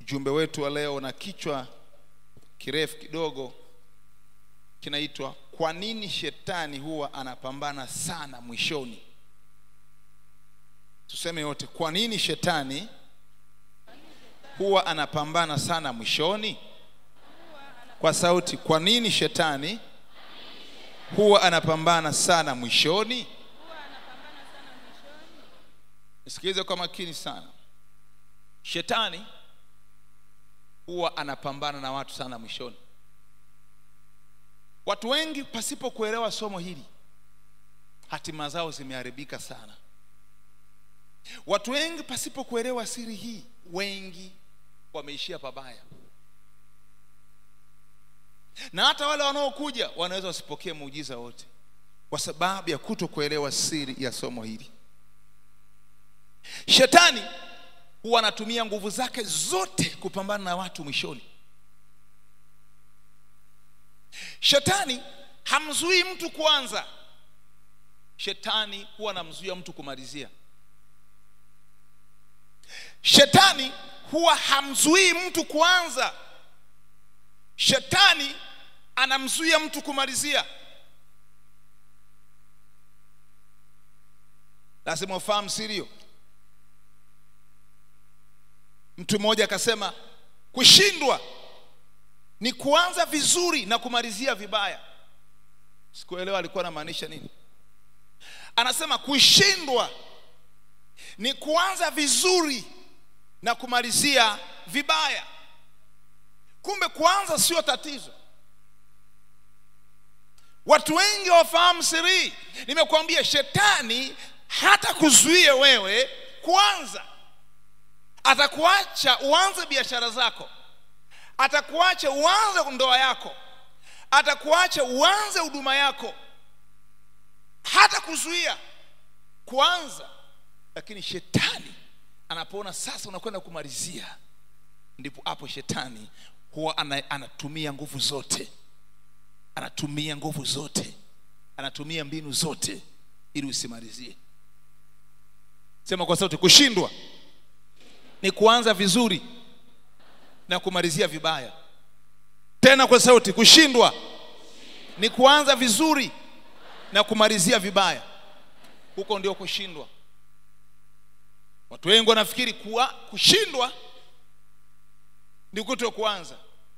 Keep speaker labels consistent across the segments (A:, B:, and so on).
A: Ujumbe wetu wa leo na kichwa kirefu kidogo kinaitwa kwa nini shetani huwa anapambana sana mwishoni. Tuseme yote, kwa nini shetani huwa anapambana sana mwishoni? Kwa sauti, kwa nini shetani huwa anapambana sana mwishoni? Nisikilize kwa makini sana. Shetani huwa anapambana na watu sana mwishoni. Watu wengi pasipo kuelewa somo hili, hatima zao zimeharibika sana. Watu wengi pasipo kuelewa siri hii, wengi wameishia pabaya, na hata wale wanaokuja wanaweza wasipokee muujiza wote kwa sababu ya kuto kuelewa siri ya somo hili. Shetani huwa anatumia nguvu zake zote kupambana na watu mwishoni. Shetani hamzuii mtu kuanza, shetani huwa anamzuia mtu kumalizia. Shetani huwa hamzuii mtu kuanza, shetani anamzuia mtu kumalizia. Lazima ufahamu siri hiyo. Mtu mmoja akasema kushindwa ni kuanza vizuri na kumalizia vibaya. Sikuelewa alikuwa anamaanisha nini. Anasema kushindwa ni kuanza vizuri na kumalizia vibaya. Kumbe kuanza sio tatizo. Watu wengi wafahamu siri. Nimekuambia shetani hata kuzuia wewe kuanza atakuacha uanze biashara zako, atakuacha uanze ndoa yako, atakuacha uanze huduma yako, hata kuzuia kuanza. Lakini shetani anapoona sasa unakwenda kumalizia, ndipo hapo shetani huwa anatumia nguvu zote, anatumia nguvu zote, anatumia mbinu zote ili usimalizie. Sema kwa sauti, kushindwa ni kuanza vizuri na kumalizia vibaya. Tena kwa sauti, kushindwa ni kuanza vizuri na kumalizia vibaya. Huko ndio kushindwa. Watu wengi wanafikiri kuwa kushindwa ni kuto kuanza.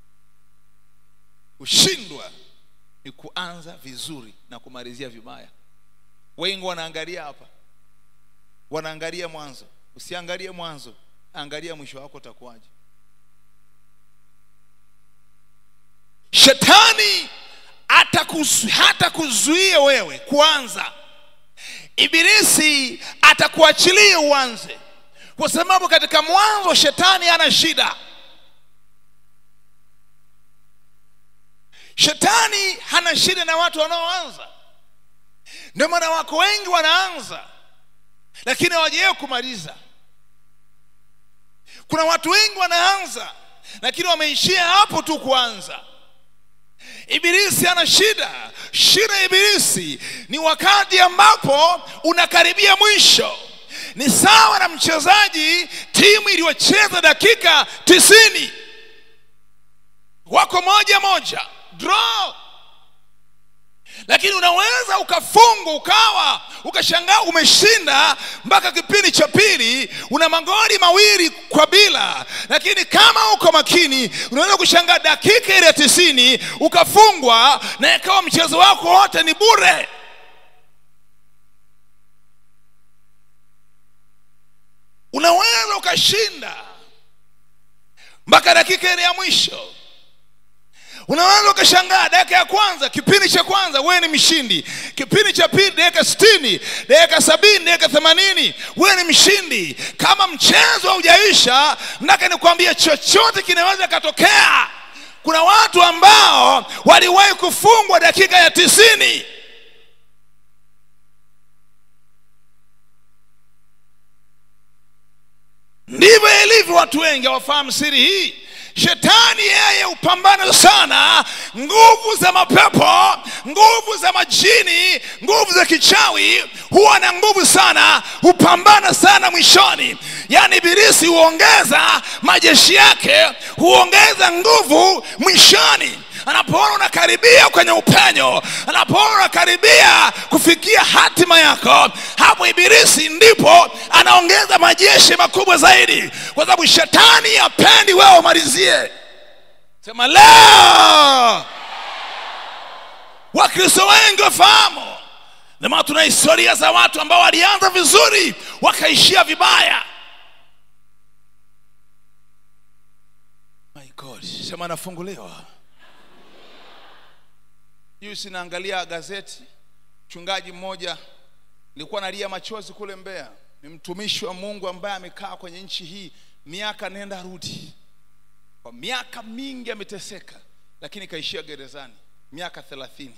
A: Kushindwa ni kuanza vizuri na kumalizia vibaya. Wengi wanaangalia hapa, wanaangalia mwanzo. Usiangalie mwanzo, angalia mwisho wako utakuwaje. Shetani hata kuzuia wewe kuanza, Ibilisi atakuachilia uanze, kwa sababu katika mwanzo shetani ana shida. Shetani hana shida na watu wanaoanza. Ndio maana wako wengi wanaanza, lakini hawajawahi kumaliza. Kuna watu wengi wanaanza lakini wameishia hapo tu kuanza. Ibilisi ana shida. Shida ya Ibilisi ni wakati ambapo unakaribia mwisho. Ni sawa na mchezaji, timu iliyocheza dakika tisini, wako moja moja, draw lakini unaweza ukafungwa ukawa ukashangaa umeshinda mpaka kipindi cha pili, una magoli mawili kwa bila, lakini kama uko makini unaweza kushangaa dakika ile ya tisini ukafungwa na ikawa mchezo wako wote ni bure. Unaweza ukashinda mpaka dakika ile ya mwisho unaweza ukashangaa dakika ya kwanza kipindi cha kwanza wewe ni mshindi kipindi cha pili dakika sitini dakika sabini dakika themanini wewe ni mshindi kama mchezo haujaisha nataka nikwambie chochote kinaweza katokea kuna watu ambao waliwahi kufungwa dakika ya tisini ndivyo ilivyo watu wengi hawafahamu siri hii shetani yeye hupambana sana nguvu za mapepo nguvu za majini nguvu za kichawi huwa na nguvu sana hupambana sana mwishoni yaani ibilisi huongeza majeshi yake huongeza nguvu mwishoni anapoona unakaribia kwenye upenyo anapoona unakaribia kufikia hatima yako hapo ibilisi ndipo anaongeza majeshi makubwa zaidi kwa sababu shetani apendi wewe umalizie sema leo wakristo wengi wafahamu ndio tuna historia za watu ambao walianza vizuri wakaishia vibaya my god sema nafunguliwa juzi naangalia gazeti mchungaji mmoja nilikuwa nalia machozi kule mbeya ni mtumishi wa mungu ambaye amekaa kwenye nchi hii miaka nenda rudi kwa miaka mingi ameteseka lakini kaishia gerezani miaka thelathini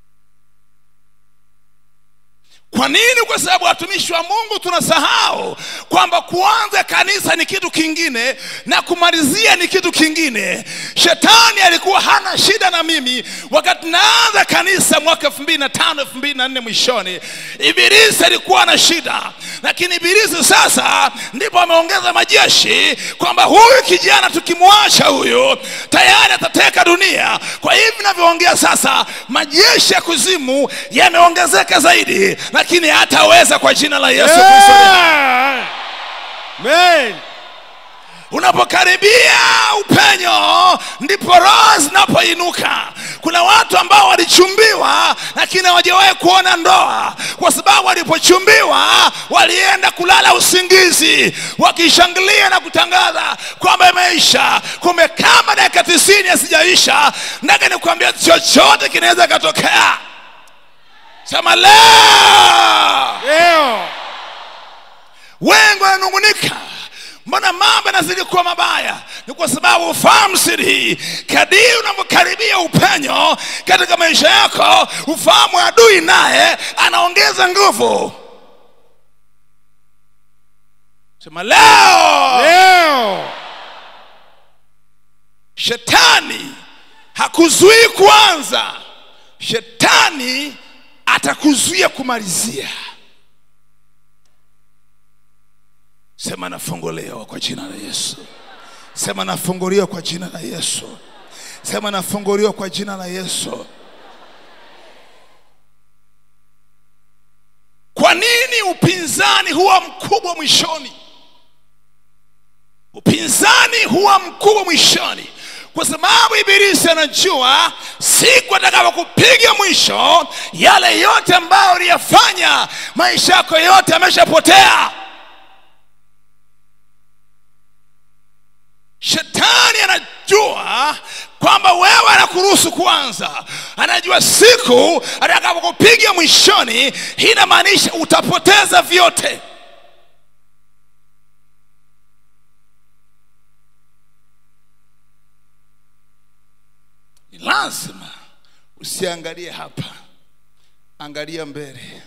A: kwa nini kwa sababu watumishi wa mungu tunasahau kwamba kuanza kanisa ni kitu kingine na kumalizia ni kitu kingine shetani alikuwa hana shida na mimi wakati naanza kanisa mwaka elfu mbili na tano elfu mbili na nne mwishoni ibilisi alikuwa na shida lakini ibilisi sasa ndipo ameongeza majeshi kwamba huyu kijana tukimwacha huyu tayari atateka dunia kwa hivi navyoongea sasa majeshi ya kuzimu yameongezeka zaidi lakini hataweza kwa jina la yesu kristo
B: Yeah. Amen.
A: unapokaribia upenyo ndipo roho zinapoinuka kuna watu ambao walichumbiwa lakini hawajawahi kuona ndoa kwa sababu walipochumbiwa walienda kulala usingizi wakishangilia na kutangaza kwamba imeisha kumbe kama dakika tisini asijaisha ndaka nikuambia chochote kinaweza katokea sema leo
B: Leo.
A: wengi wananungunika mbona mambo yanazidi kuwa mabaya ni kwa sababu ufahamu siri hii kadiri unavyokaribia upenyo katika maisha yako ufahamu adui naye anaongeza nguvu sema leo
B: Leo.
A: shetani hakuzuii kuanza shetani atakuzuia kumalizia sema nafunguliwa kwa jina la yesu sema nafunguliwa kwa jina la yesu sema nafunguliwa kwa jina la yesu kwa nini upinzani huwa mkubwa mwishoni upinzani huwa mkubwa mwishoni kwa sababu ibilisi anajua siku atakapokupiga mwisho yale yote ambayo uliyafanya maisha yako yote ameshapotea shetani anajua kwamba wewe anakuruhusu kuanza anajua siku atakapokupiga mwishoni hii inamaanisha utapoteza vyote ni lazima usiangalie hapa angalia mbele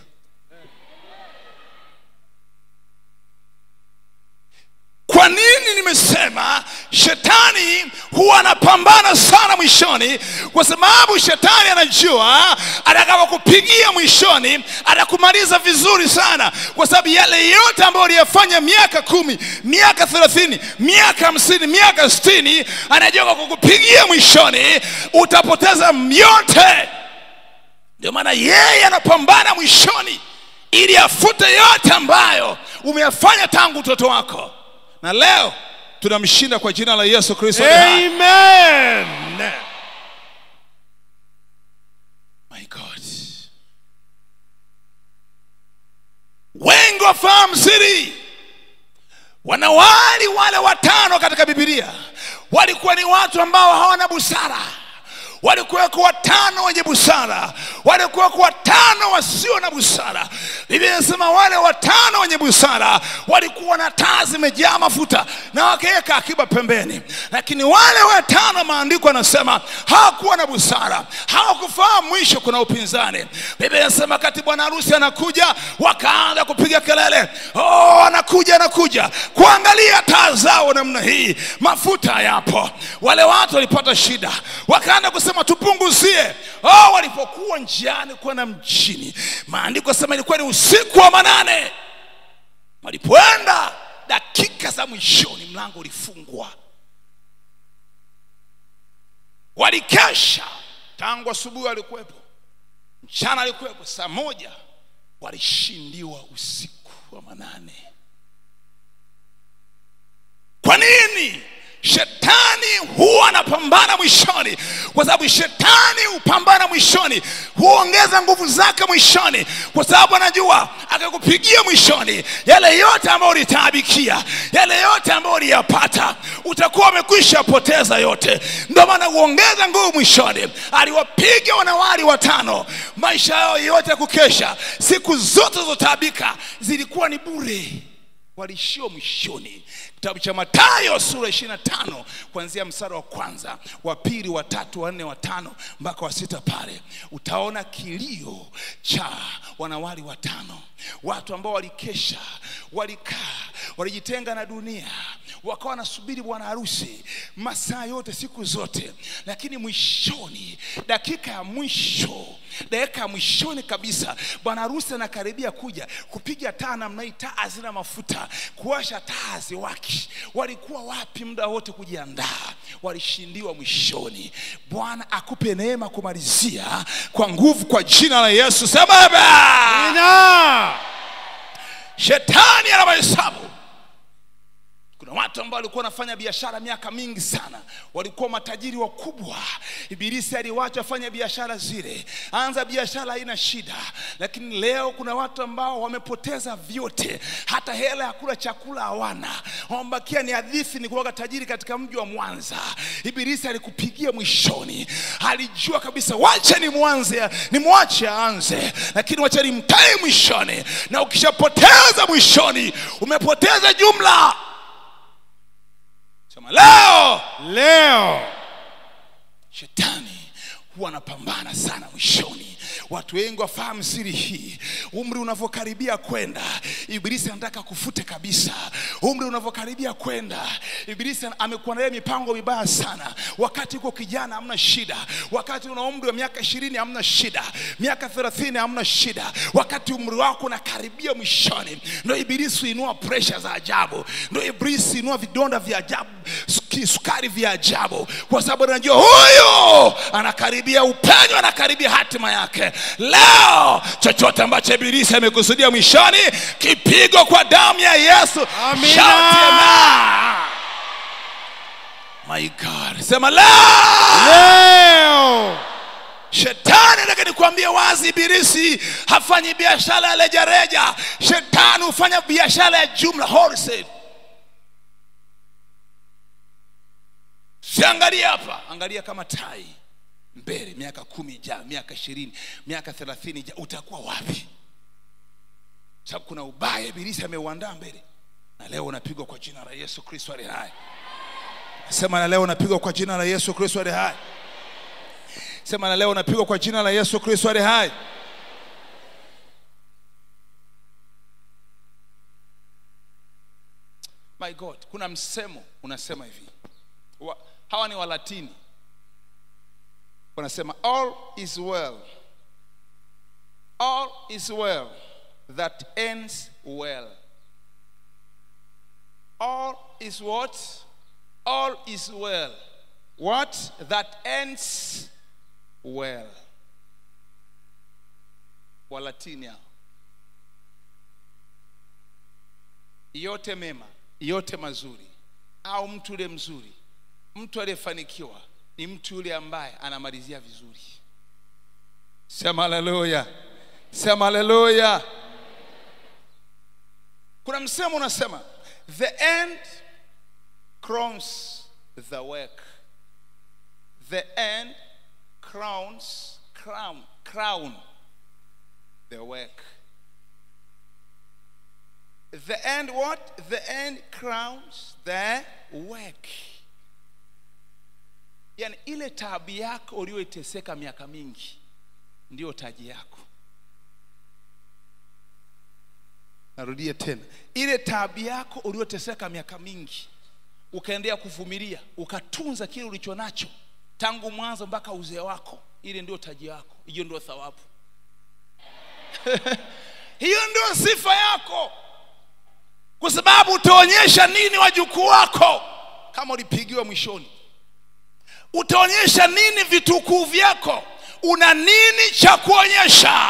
A: kwa nini nimesema shetani huwa anapambana sana mwishoni kwa sababu shetani anajua atakapokupigia mwishoni atakumaliza vizuri sana kwa sababu yale yote ambayo uliyafanya miaka kumi miaka thelathini miaka hamsini miaka sitini anajua kwa kukupigia mwishoni utapoteza yote ndio maana yeye anapambana mwishoni ili afute yote ambayo umeyafanya tangu utoto wako na leo tunamshinda kwa jina la yesu kristo aliye hai.
B: Amen.
A: My God. wengi wafahamu siri wanawali wale watano katika bibilia walikuwa ni watu ambao hawana busara walikuweko watano wenye busara walikuweko watano wasio na busara biblia inasema wale watano wenye busara walikuwa na taa zimejaa mafuta na wakaweka akiba pembeni lakini wale watano maandiko anasema hawakuwa na busara hawakufahamu mwisho kuna upinzani biblia inasema kati bwana harusi anakuja wakaanza kupiga kelele oh, anakuja anakuja kuangalia taa zao namna hii mafuta hayapo wale watu walipata shida wakaanza kusema tupunguzie oh, walipokuwa njiani kwenda mjini maandiko sema ilikuwa ni usiku wa manane walipoenda dakika za mwishoni mlango ulifungwa walikesha tangu asubuhi walikuwepo mchana alikuwepo saa moja walishindiwa usiku wa manane kwa nini shetani huwa anapambana mwishoni kwa sababu shetani hupambana mwishoni huongeza nguvu zake mwishoni kwa sababu anajua akakupigia mwishoni yale yote ambayo ulitaabikia yale yote ambayo uliyapata utakuwa umekwisha poteza yote ndio maana huongeza nguvu mwishoni aliwapiga wanawali watano maisha yao yote ya kukesha siku zote zilizotaabika zilikuwa ni bure walishio mwishoni kitabu cha matayo sura 25 kuanzia msara wa kwanza wa pili wa tatu wa nne wa tano mpaka wa sita pale utaona kilio cha wanawali watano watu ambao walikesha walikaa walijitenga na dunia wakawa wanasubiri bwana harusi masaa yote siku zote lakini mwishoni dakika ya mwisho dakika ya mwishoni kabisa bwana harusi anakaribia kuja kupiga taa namna hii taa hazina mafuta kuwasha taa haziwaki walikuwa wapi muda wote kujiandaa walishindiwa mwishoni bwana akupe neema kumalizia kwa nguvu kwa jina la yesu sema amen.
B: Amina.
A: shetani ana mahesabu kuna watu ambao walikuwa wanafanya biashara miaka mingi sana walikuwa matajiri wakubwa ibilisi aliwacha afanya biashara zile anza biashara haina shida lakini leo kuna watu ambao wamepoteza vyote hata hela ya kula chakula hawana wamebakia ni hadithi ni kuwaga tajiri katika mji wa mwanza ibilisi alikupigia mwishoni alijua kabisa wacha ni mwanze ni mwache aanze lakini wacha nimtae mwishoni na ukishapoteza mwishoni umepoteza jumla sema leo
B: Leo.
A: shetani huwa anapambana sana mwishoni watu wengi wafahamu siri hii umri unavyokaribia kwenda ibilisi anataka kufute kabisa umri unavyokaribia kwenda ibilisi amekuandalia mipango mibaya sana wakati uko kijana hamna shida wakati una umri wa miaka ishirini hamna shida miaka thelathini hamna shida wakati umri wako unakaribia mwishoni ndo ibilisi huinua presha za ajabu ndo ibilisi huinua vidonda vya ajabu suki- sukari vya ajabu kwa sababu anajua huyu anakaribia upenyo anakaribia hatima yake leo chochote ambacho ibilisi amekusudia mwishoni kipigo kwa damu ya yesu
B: Amina.
A: Shout amen. my god sema leo
B: Leo.
A: shetani nataka nikwambie wazi ibilisi hafanyi biashara ya rejareja shetani hufanya biashara ya jumla wholesale siangalia hapa angalia kama tai mbele miaka kumi ijaa miaka ishirini miaka thelathini ijaa utakuwa wapi sababu kuna ubaya ibilisi ameuandaa mbele na leo unapigwa kwa jina la yesu kristo ali hai sema na leo unapigwa kwa jina la yesu kristo ali hai sema na leo unapigwa kwa jina la yesu kristo ali hai my god kuna msemo unasema hivi wa, hawa ni walatini wanasema all is well all is well that ends well all is what all is well what that ends well walatini hao yote mema yote mazuri au mtu yule mzuri mtu aliyefanikiwa ni mtu yule ambaye anamalizia vizuri sema haleluya sema haleluya kuna msemo unasema the end crowns the work the end crowns crown crown the work the end what the end crowns the work yani ile taabu yako uliyoiteseka miaka mingi ndiyo taji yako narudia tena ile taabu yako uliyoteseka miaka mingi ukaendelea kuvumilia ukatunza kile ulicho nacho tangu mwanzo mpaka uzee wako ile ndio taji yako hiyo ndio thawabu hiyo ndio sifa yako kwa sababu utaonyesha nini wajukuu wako kama ulipigiwa mwishoni utaonyesha nini vitukuu vyako una nini cha kuonyesha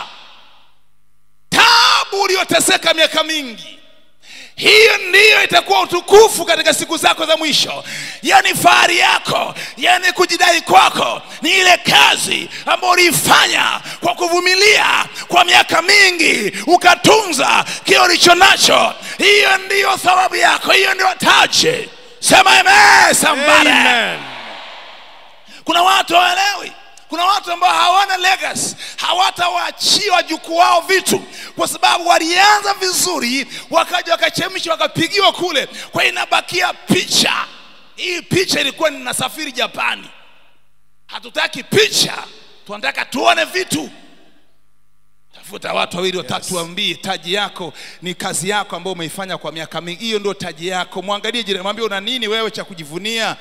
A: tabu ulioteseka miaka mingi hiyo ndiyo itakuwa utukufu katika siku zako za mwisho yani fahari yako yani kujidai kwako ni ile kazi ambayo uliifanya kwa kuvumilia kwa miaka mingi ukatunza kile ulicho nacho hiyo ndiyo thawabu yako hiyo ndiyo taji sema amen somebody
B: Amen.
A: kuna watu hawaelewi kuna watu ambao hawana legacy hawatawaachia wajukuu wao vitu kwa sababu walianza vizuri wakaja wakachemsha wakapigiwa kule kwa hiyo inabakia picha hii picha ilikuwa ninasafiri japani hatutaki picha tunataka tuone vitu tafuta watu wawili watatu waambie taji yako ni kazi yako ambayo umeifanya kwa miaka mingi hiyo ndio taji yako mwangalie jirani mwambie una nini wewe cha kujivunia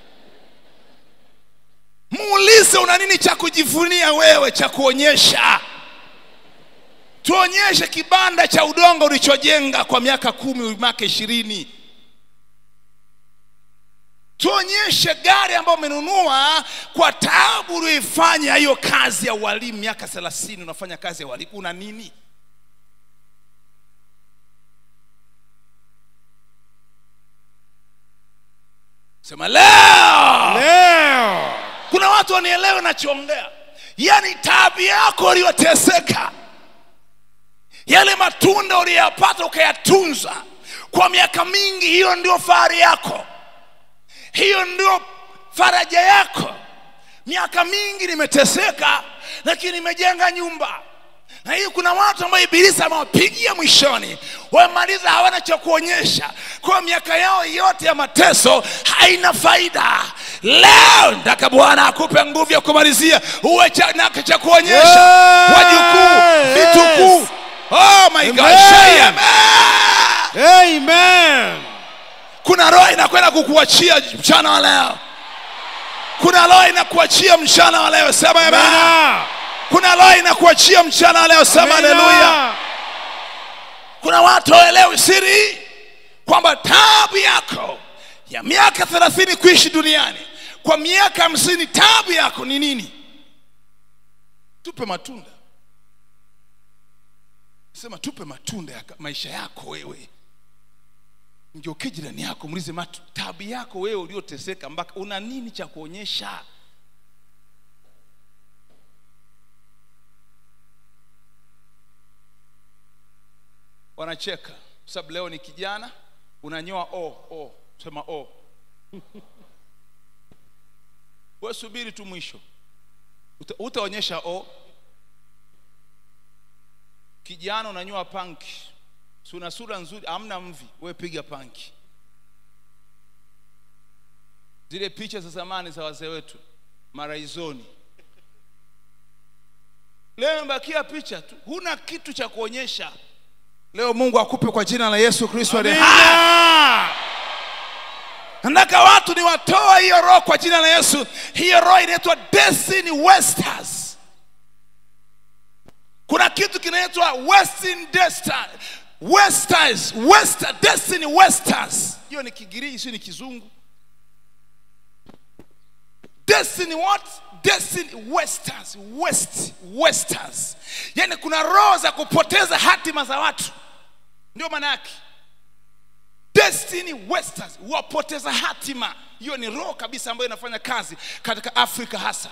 A: muulize una nini cha kujivunia wewe cha kuonyesha tuonyeshe kibanda cha udongo ulichojenga kwa miaka kumi miaka ishirini tuonyeshe gari ambayo umenunua kwa taabu ulioifanya hiyo kazi ya ualimu miaka thelathini unafanya kazi ya ualimu una nini sema leo
B: Leo.
A: kuna watu wanielewe nachoongea yaani taabu yako uliyoteseka yale matunda uliyoyapata ukayatunza kwa miaka mingi hiyo ndio fahari yako hiyo ndio faraja yako miaka mingi nimeteseka lakini nimejenga nyumba na hii kuna watu ambao ibilisi amewapigia mwishoni wamemaliza hawana cha kuonyesha kwa miaka yao yote ya mateso haina faida leo nataka bwana akupe nguvu ya kumalizia uwe cha, na cha kuonyesha
B: Yes!
A: wajukuu vitukuu oh my God,
B: Amen.
A: say amen
B: Amen.
A: kuna roho inakwenda kukuachia mchana wa leo kuna roho inakuachia mchana wa leo sema amen
B: Amina.
A: kuna roho inakuachia mchana wa leo sema
B: Amina.
A: haleluya kuna watu waelewi siri hii kwamba tabu yako ya miaka thelathini kuishi duniani kwa miaka hamsini tabu yako ni nini tupe matunda sema tupe matunda ya ka- maisha yako wewe ngeuke jirani yako muulize matu tabu yako wewe ulioteseka mpaka una nini cha kuonyesha wanacheka kwa sababu leo ni kijana unanyoa o o sema o we subiri tu mwisho Uta- utaonyesha o kijana unanyoa panki si una sura nzuri amna mvi we piga panki zile picha za zamani za wazee wetu maraizoni leo imebakia picha tu huna kitu cha kuonyesha leo mungu akupe kwa jina la yesu kristo aliye hai.
B: Amina.
A: nataka watu ni watoa hiyo roho kwa jina la yesu hiyo roho inaitwa destiny wasters kuna kitu kinaitwa western Desta- westers wester destiny westers hiyo ni kigiriki sio ni kizungu destiny what destiny westers west westers yani kuna roho za kupoteza hatima za watu ndio maana yake destiny westers wapoteza hatima hiyo ni roho kabisa ambayo inafanya kazi katika afrika hasa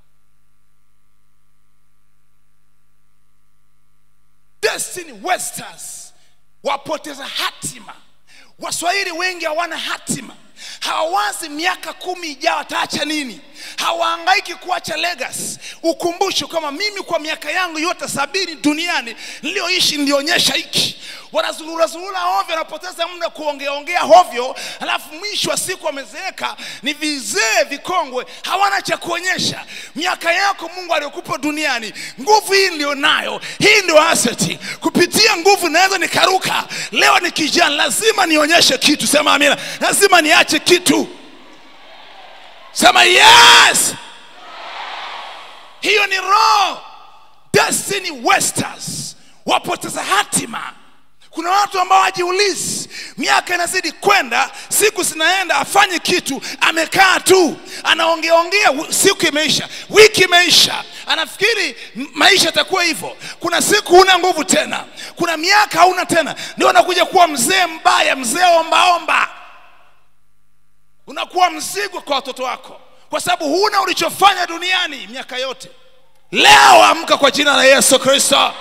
A: destiny westers wapoteza hatima waswahili wengi hawana hatima hawawazi miaka kumi ijao wataacha nini hawaangaiki kuacha legacy ukumbusho kama mimi kwa miaka yangu yote sabini duniani niliyoishi nilionyesha hiki wanazulurazulula hovyo wanapoteza muda kuongeaongea hovyo alafu mwisho wa siku wamezeeka ni vizee vikongwe hawana cha kuonyesha miaka yako mungu aliyokupa duniani nguvu hii ndio nayo hii ndio aseti kupitia nguvu naweza nikaruka leo ni kijana lazima nionyeshe kitu sema amina lazima niache kitu sema yes hiyo ni roho destiny westers wapoteza hatima kuna watu ambao hajiulizi miaka inazidi kwenda siku zinaenda afanye kitu amekaa tu anaongeaongea wi- siku imeisha wiki imeisha anafikiri m- maisha yatakuwa hivyo kuna siku huna nguvu tena kuna miaka hauna tena ndio anakuja kuwa mzee mbaya mzee ombaomba unakuwa mzigo kwa watoto wako kwa sababu huna ulichofanya duniani miaka yote leo amka kwa jina la yesu kristo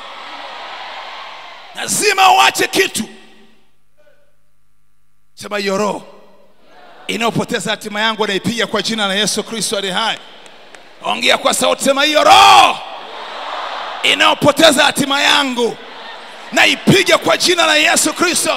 A: lazima uache kitu sema hiyo roho inayopoteza hatima yangu naipiga kwa jina la yesu kristo ali hai ongea kwa sauti sema hiyo roho inayopoteza hatima yangu naipiga kwa jina la yesu kristo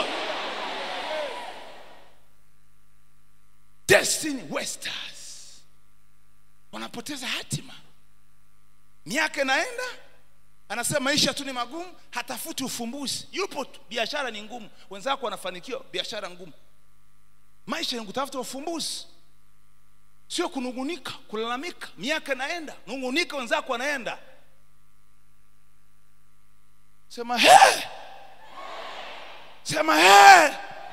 A: destiny wasters wanapoteza hatima miaka inaenda anasema maisha tu ni magumu hatafuti ufumbuzi yupo tu biashara ni ngumu wenzako wanafanikiwa biashara ngumu maisha ni kutafuta ufumbuzi sio kunungunika kulalamika miaka inaenda nungunika wenzako wanaenda sema he sema he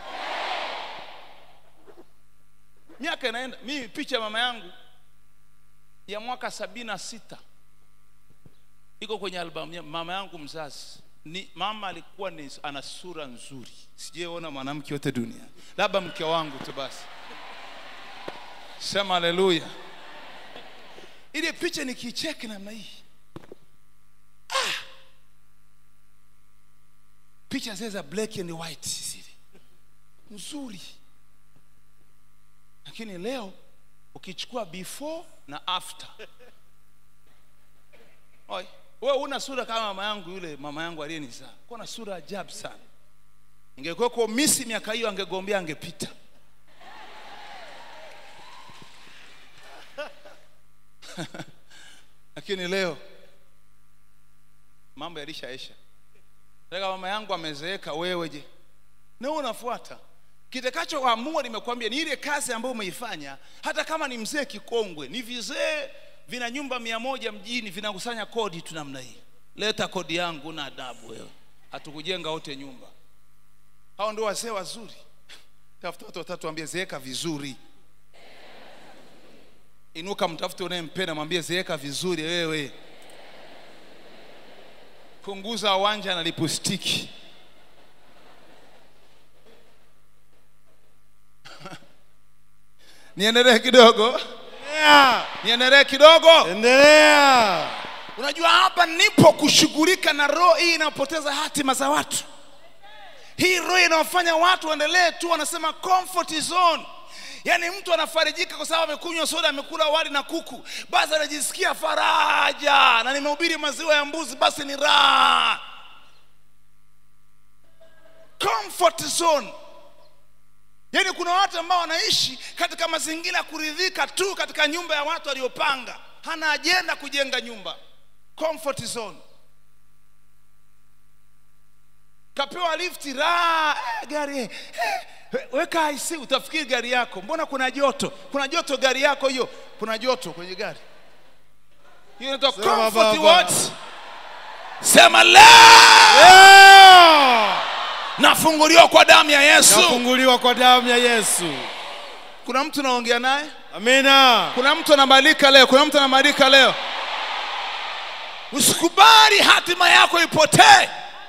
A: miaka inaenda mimi picha ya mama yangu ya mwaka sabini na sita iko kwenye albamu ya mama yangu mzazi ni mama alikuwa ni ana sura nzuri sijaona mwanamke yote dunia labda mke wangu tu basi sema haleluya ile picha nikiicheki namna hii ah! picha zile za black and white zile nzuri lakini leo ukichukua before na after Oi, wewe una sura kama mama yangu yule mama yangu aliyenizaa. Kuwa na sura ajabu sana. Ingekuwa kwa misi miaka hiyo angegombea angepita. Lakini leo mambo yalishaisha. Sasa mama yangu amezeeka, wewe je? Na wewe unafuata kitakachoamua, nimekwambia ni ile kazi ambayo umeifanya, hata kama ni mzee kikongwe, ni vizee vina nyumba mia moja mjini vinakusanya kodi tu namna hii leta kodi yangu na adabu wewe hatukujenga wote nyumba hao ndio wazee wazuri tafuta watu watatu ambie zeeka vizuri inuka mtafute unayempenda mwambie zeeka vizuri wewe punguza wanja na lipustiki niendelee kidogo
B: Yeah.
A: niendelee kidogo
B: Endelea.
A: unajua hapa nipo kushughulika na roho hii inayopoteza hatima za watu hii roho inayofanya watu waendelee tu wanasema comfort zone yaani mtu anafarijika kwa sababu amekunywa soda amekula wali na kuku basi anajisikia faraja na nimehubiri maziwa ya mbuzi basi ni raha comfort zone yaani kuna watu ambao wanaishi katika mazingira ya kuridhika tu katika nyumba ya watu waliopanga hana ajenda kujenga nyumba comfort zone kapewa lifti raha eh, gari eh, eh, weka IC utafikiri gari yako mbona kuna joto kuna joto gari yako hiyo kuna joto kwenye gari hiyo inaitwa
B: Sema
A: comfort
B: baba.
A: what sema la
B: Yeah.
A: nafunguliwa kwa damu ya yesu
B: Nafunguliwa kwa damu ya Yesu.
A: kuna mtu naongea naye
B: Amina.
A: kuna mtu anabadilika leo kuna mtu anabadilika leo usikubali hatima yako ipotee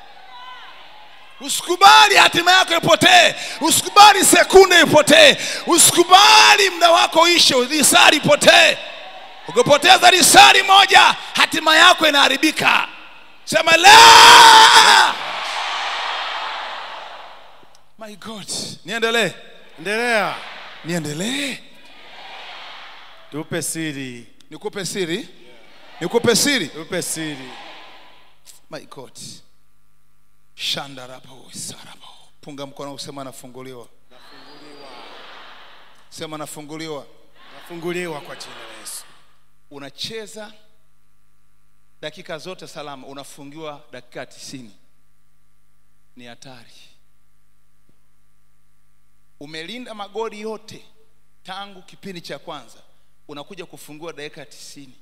A: usikubali hatima yako ipotee usikubali sekunde ipotee usikubali muda wako uishe risari ipotee ukipoteza risari moja hatima yako inaharibika sema la my god niendelee
B: Endelea.
A: niendelee
B: Tupe siri.
A: nikupe siri nikupe siri
B: Tupe siri.
A: my god shandarapo sarabo punga mkono usema nafunguliwa sema nafunguliwa
B: Nafunguliwa kwa jina la Yesu.
A: unacheza dakika zote salama unafungiwa dakika tisini ni hatari umelinda magoli yote tangu kipindi cha kwanza unakuja kufungua dakika tisini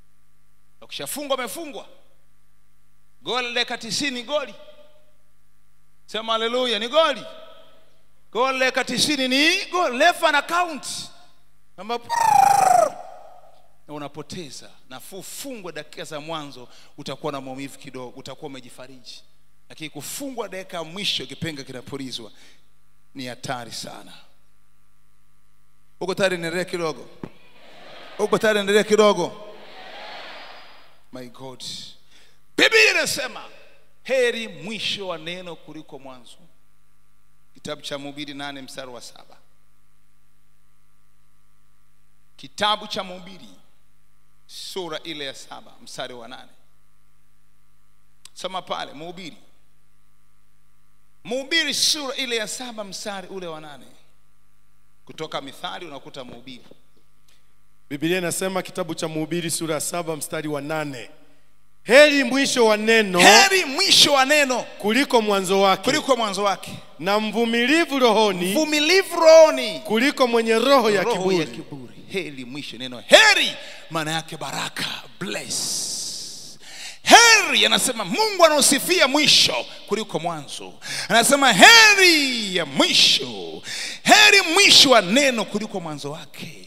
A: ukishafungwa umefungwa goli dakika tisini goli sema haleluya ni goli goli dakika tisini ni goli refa na count Kwamba na unapoteza nafuu fungwa dakika za mwanzo utakuwa na maumivu kidogo utakuwa umejifariji lakini kufungwa dakika ya mwisho kipenga kinapulizwa ni hatari sana uko tayari niendelee kidogo uko tayari niendelee kidogo my god biblia inasema heri mwisho wa neno kuliko mwanzo kitabu cha mhubiri nane mstari wa saba kitabu cha mhubiri sura ile ya saba mstari wa nane soma pale mhubiri mhubiri sura ile ya saba mstari ule wa nane kutoka mithali unakuta mhubiri
B: Biblia inasema kitabu cha Mhubiri sura ya saba mstari wa nane heri mwisho wa neno
A: heri mwisho wa neno
B: kuliko mwanzo wake,
A: kuliko mwanzo wake
B: na mvumilivu rohoni
A: vumilivu rohoni
B: kuliko mwenye roho ya
A: roho ya
B: kiburi.
A: kiburi heri mwisho neno heri maana yake baraka bless heri anasema mungu anaosifia mwisho kuliko mwanzo anasema heri ya mwisho heri mwisho wa neno kuliko mwanzo wake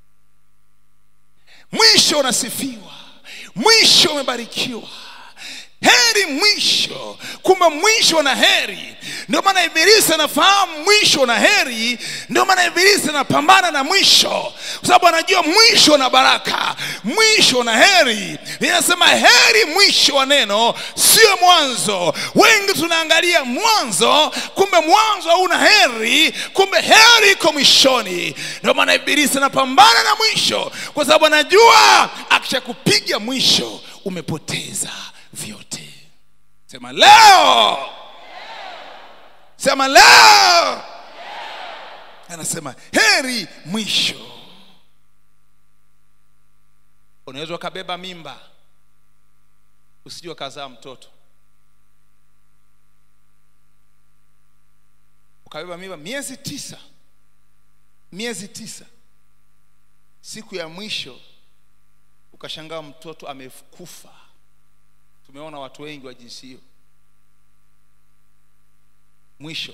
A: mwisho unasifiwa mwisho umebarikiwa heri mwisho kumbe mwisho na heri ndio maana ibilisi anafahamu mwisho na heri ndio maana ibilisi anapambana na mwisho kwa sababu anajua mwisho na baraka mwisho na heri linasema heri mwisho wa neno sio mwanzo wengi tunaangalia mwanzo kumbe mwanzo hauna heri kumbe heri iko mwishoni ndio maana ibilisi anapambana na mwisho kwa sababu anajua akishakupiga mwisho umepoteza vyote sema leo sema leo anasema heri mwisho unaweza ukabeba mimba usijua kazaa mtoto ukabeba mimba miezi tisa miezi tisa siku ya mwisho ukashangaa mtoto amekufa tumeona watu wengi wa jinsi hiyo mwisho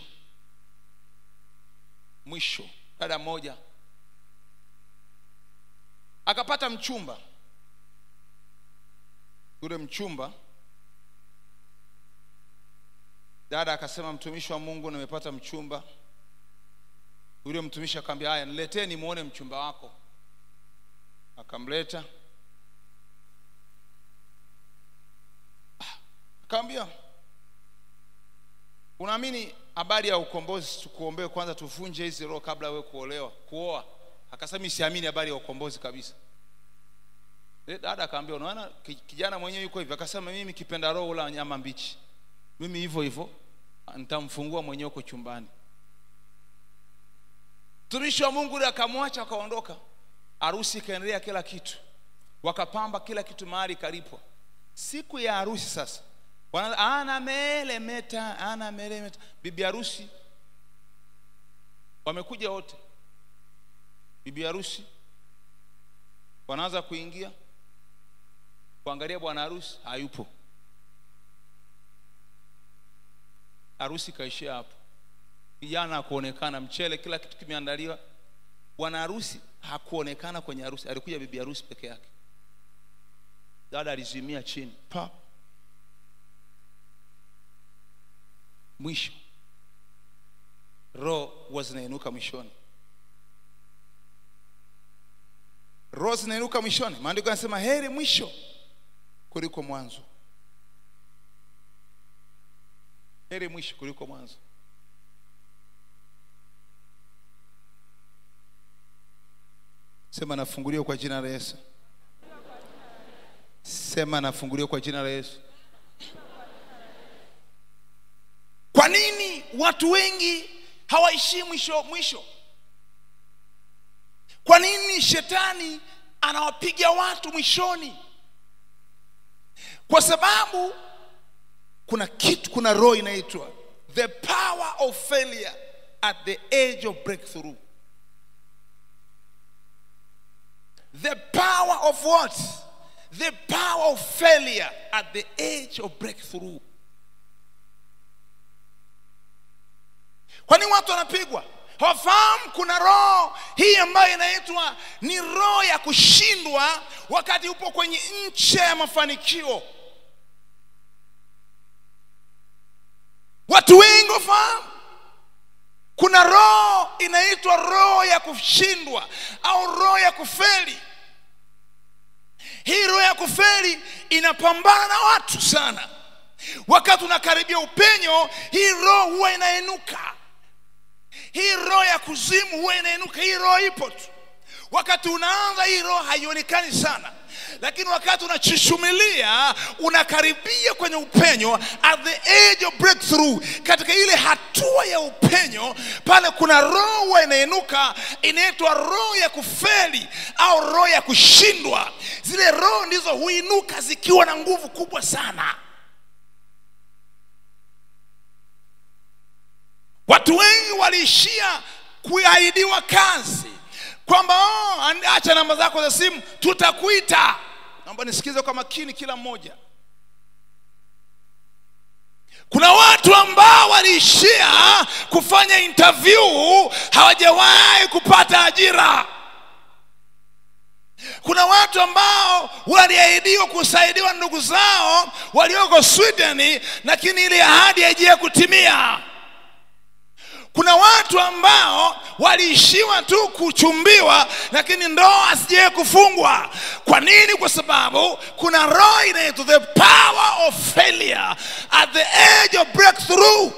A: mwisho dada mmoja akapata mchumba yule mchumba dada akasema mtumishi wa mungu nimepata mchumba yule mtumishi akamwambia haya niletee nimwone mchumba wako akamleta akamwambia unaamini habari ya ukombozi tukuombee kwanza tuvunje hizi roho kabla wewe kuolewa kuoa akasema mimi siamini habari ya ukombozi kabisa Eh, dada akaambia unaona ki- kijana mwenyewe yuko hivyo akasema mimi kipenda roho ula nyama mbichi mimi hivyo hivyo nitamfungua mwenyewe huko chumbani mtumishi wa mungu yule akamwacha akaondoka harusi ikaendelea kila kitu wakapamba kila kitu mahali ikalipwa siku ya harusi sasa wana- ana melemeta ana melemeta bibi harusi wamekuja wote bibi harusi wanaanza kuingia kuangalia bwana harusi hayupo harusi kaishia hapo kijana hakuonekana mchele kila kitu kimeandaliwa bwana harusi hakuonekana kwenye harusi alikuja bibi harusi peke yake dada alizimia chini pa mwisho roho huwa zinainuka mwishoni roho zinainuka mwishoni maandiko yanasema heri mwisho kuliko mwanzo heri mwisho kuliko mwanzo sema nafunguliwa kwa jina la yesu sema nafunguliwa kwa jina la yesu kwa nini watu wengi hawaishii mwisho mwisho kwa nini shetani anawapiga watu mwishoni kwa sababu kuna kitu kuna roho inaitwa the power of failure at the age of breakthrough the power of what the power of failure at the age of breakthrough kwa nini watu wanapigwa hawafahamu kuna roho hii ambayo inaitwa ni roho ya kushindwa wakati upo kwenye ncha ya mafanikio watu wengi wafahamu kuna roho inaitwa roho ya kushindwa au roho ya kufeli hii roho ya kufeli inapambana na watu sana wakati unakaribia upenyo hii roho huwa inainuka hii roho ya kuzimu huwa inainuka hii roho ipo tu wakati unaanza hii roho haionekani sana lakini wakati unachishumilia unakaribia kwenye upenyo at the age of breakthrough katika ile hatua ya upenyo pale kuna roho huwa inainuka inaitwa roho ya kufeli au roho ya kushindwa zile roho ndizo huinuka zikiwa na nguvu kubwa sana watu wengi waliishia kuahidiwa kazi kwamba oh, acha namba zako za simu tutakuita naomba nisikize kwa makini kila mmoja kuna watu ambao waliishia kufanya interview hawajawahi kupata ajira kuna watu ambao waliahidiwa kusaidiwa ndugu zao walioko sweden lakini ile ahadi haijia kutimia kuna watu ambao waliishiwa tu kuchumbiwa lakini ndoa asijawe kufungwa kwa nini kwa sababu kuna roho inaitwa the power of failure at the age of breakthrough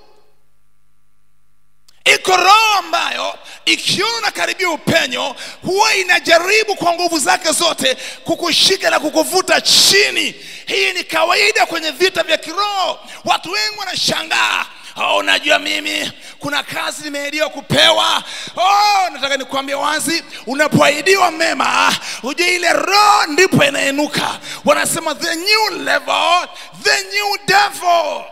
A: iko roho ambayo ikiona unakaribia upenyo huwa inajaribu kwa nguvu zake zote kukushika na kukuvuta chini hii ni kawaida kwenye vita vya kiroho watu wengi wanashangaa oh, unajua mimi kuna kazi nimeahidiwa kupewa oh, nataka nikuambia wazi unapoahidiwa mema ujue ile roho ndipo inainuka wanasema the new level the new devil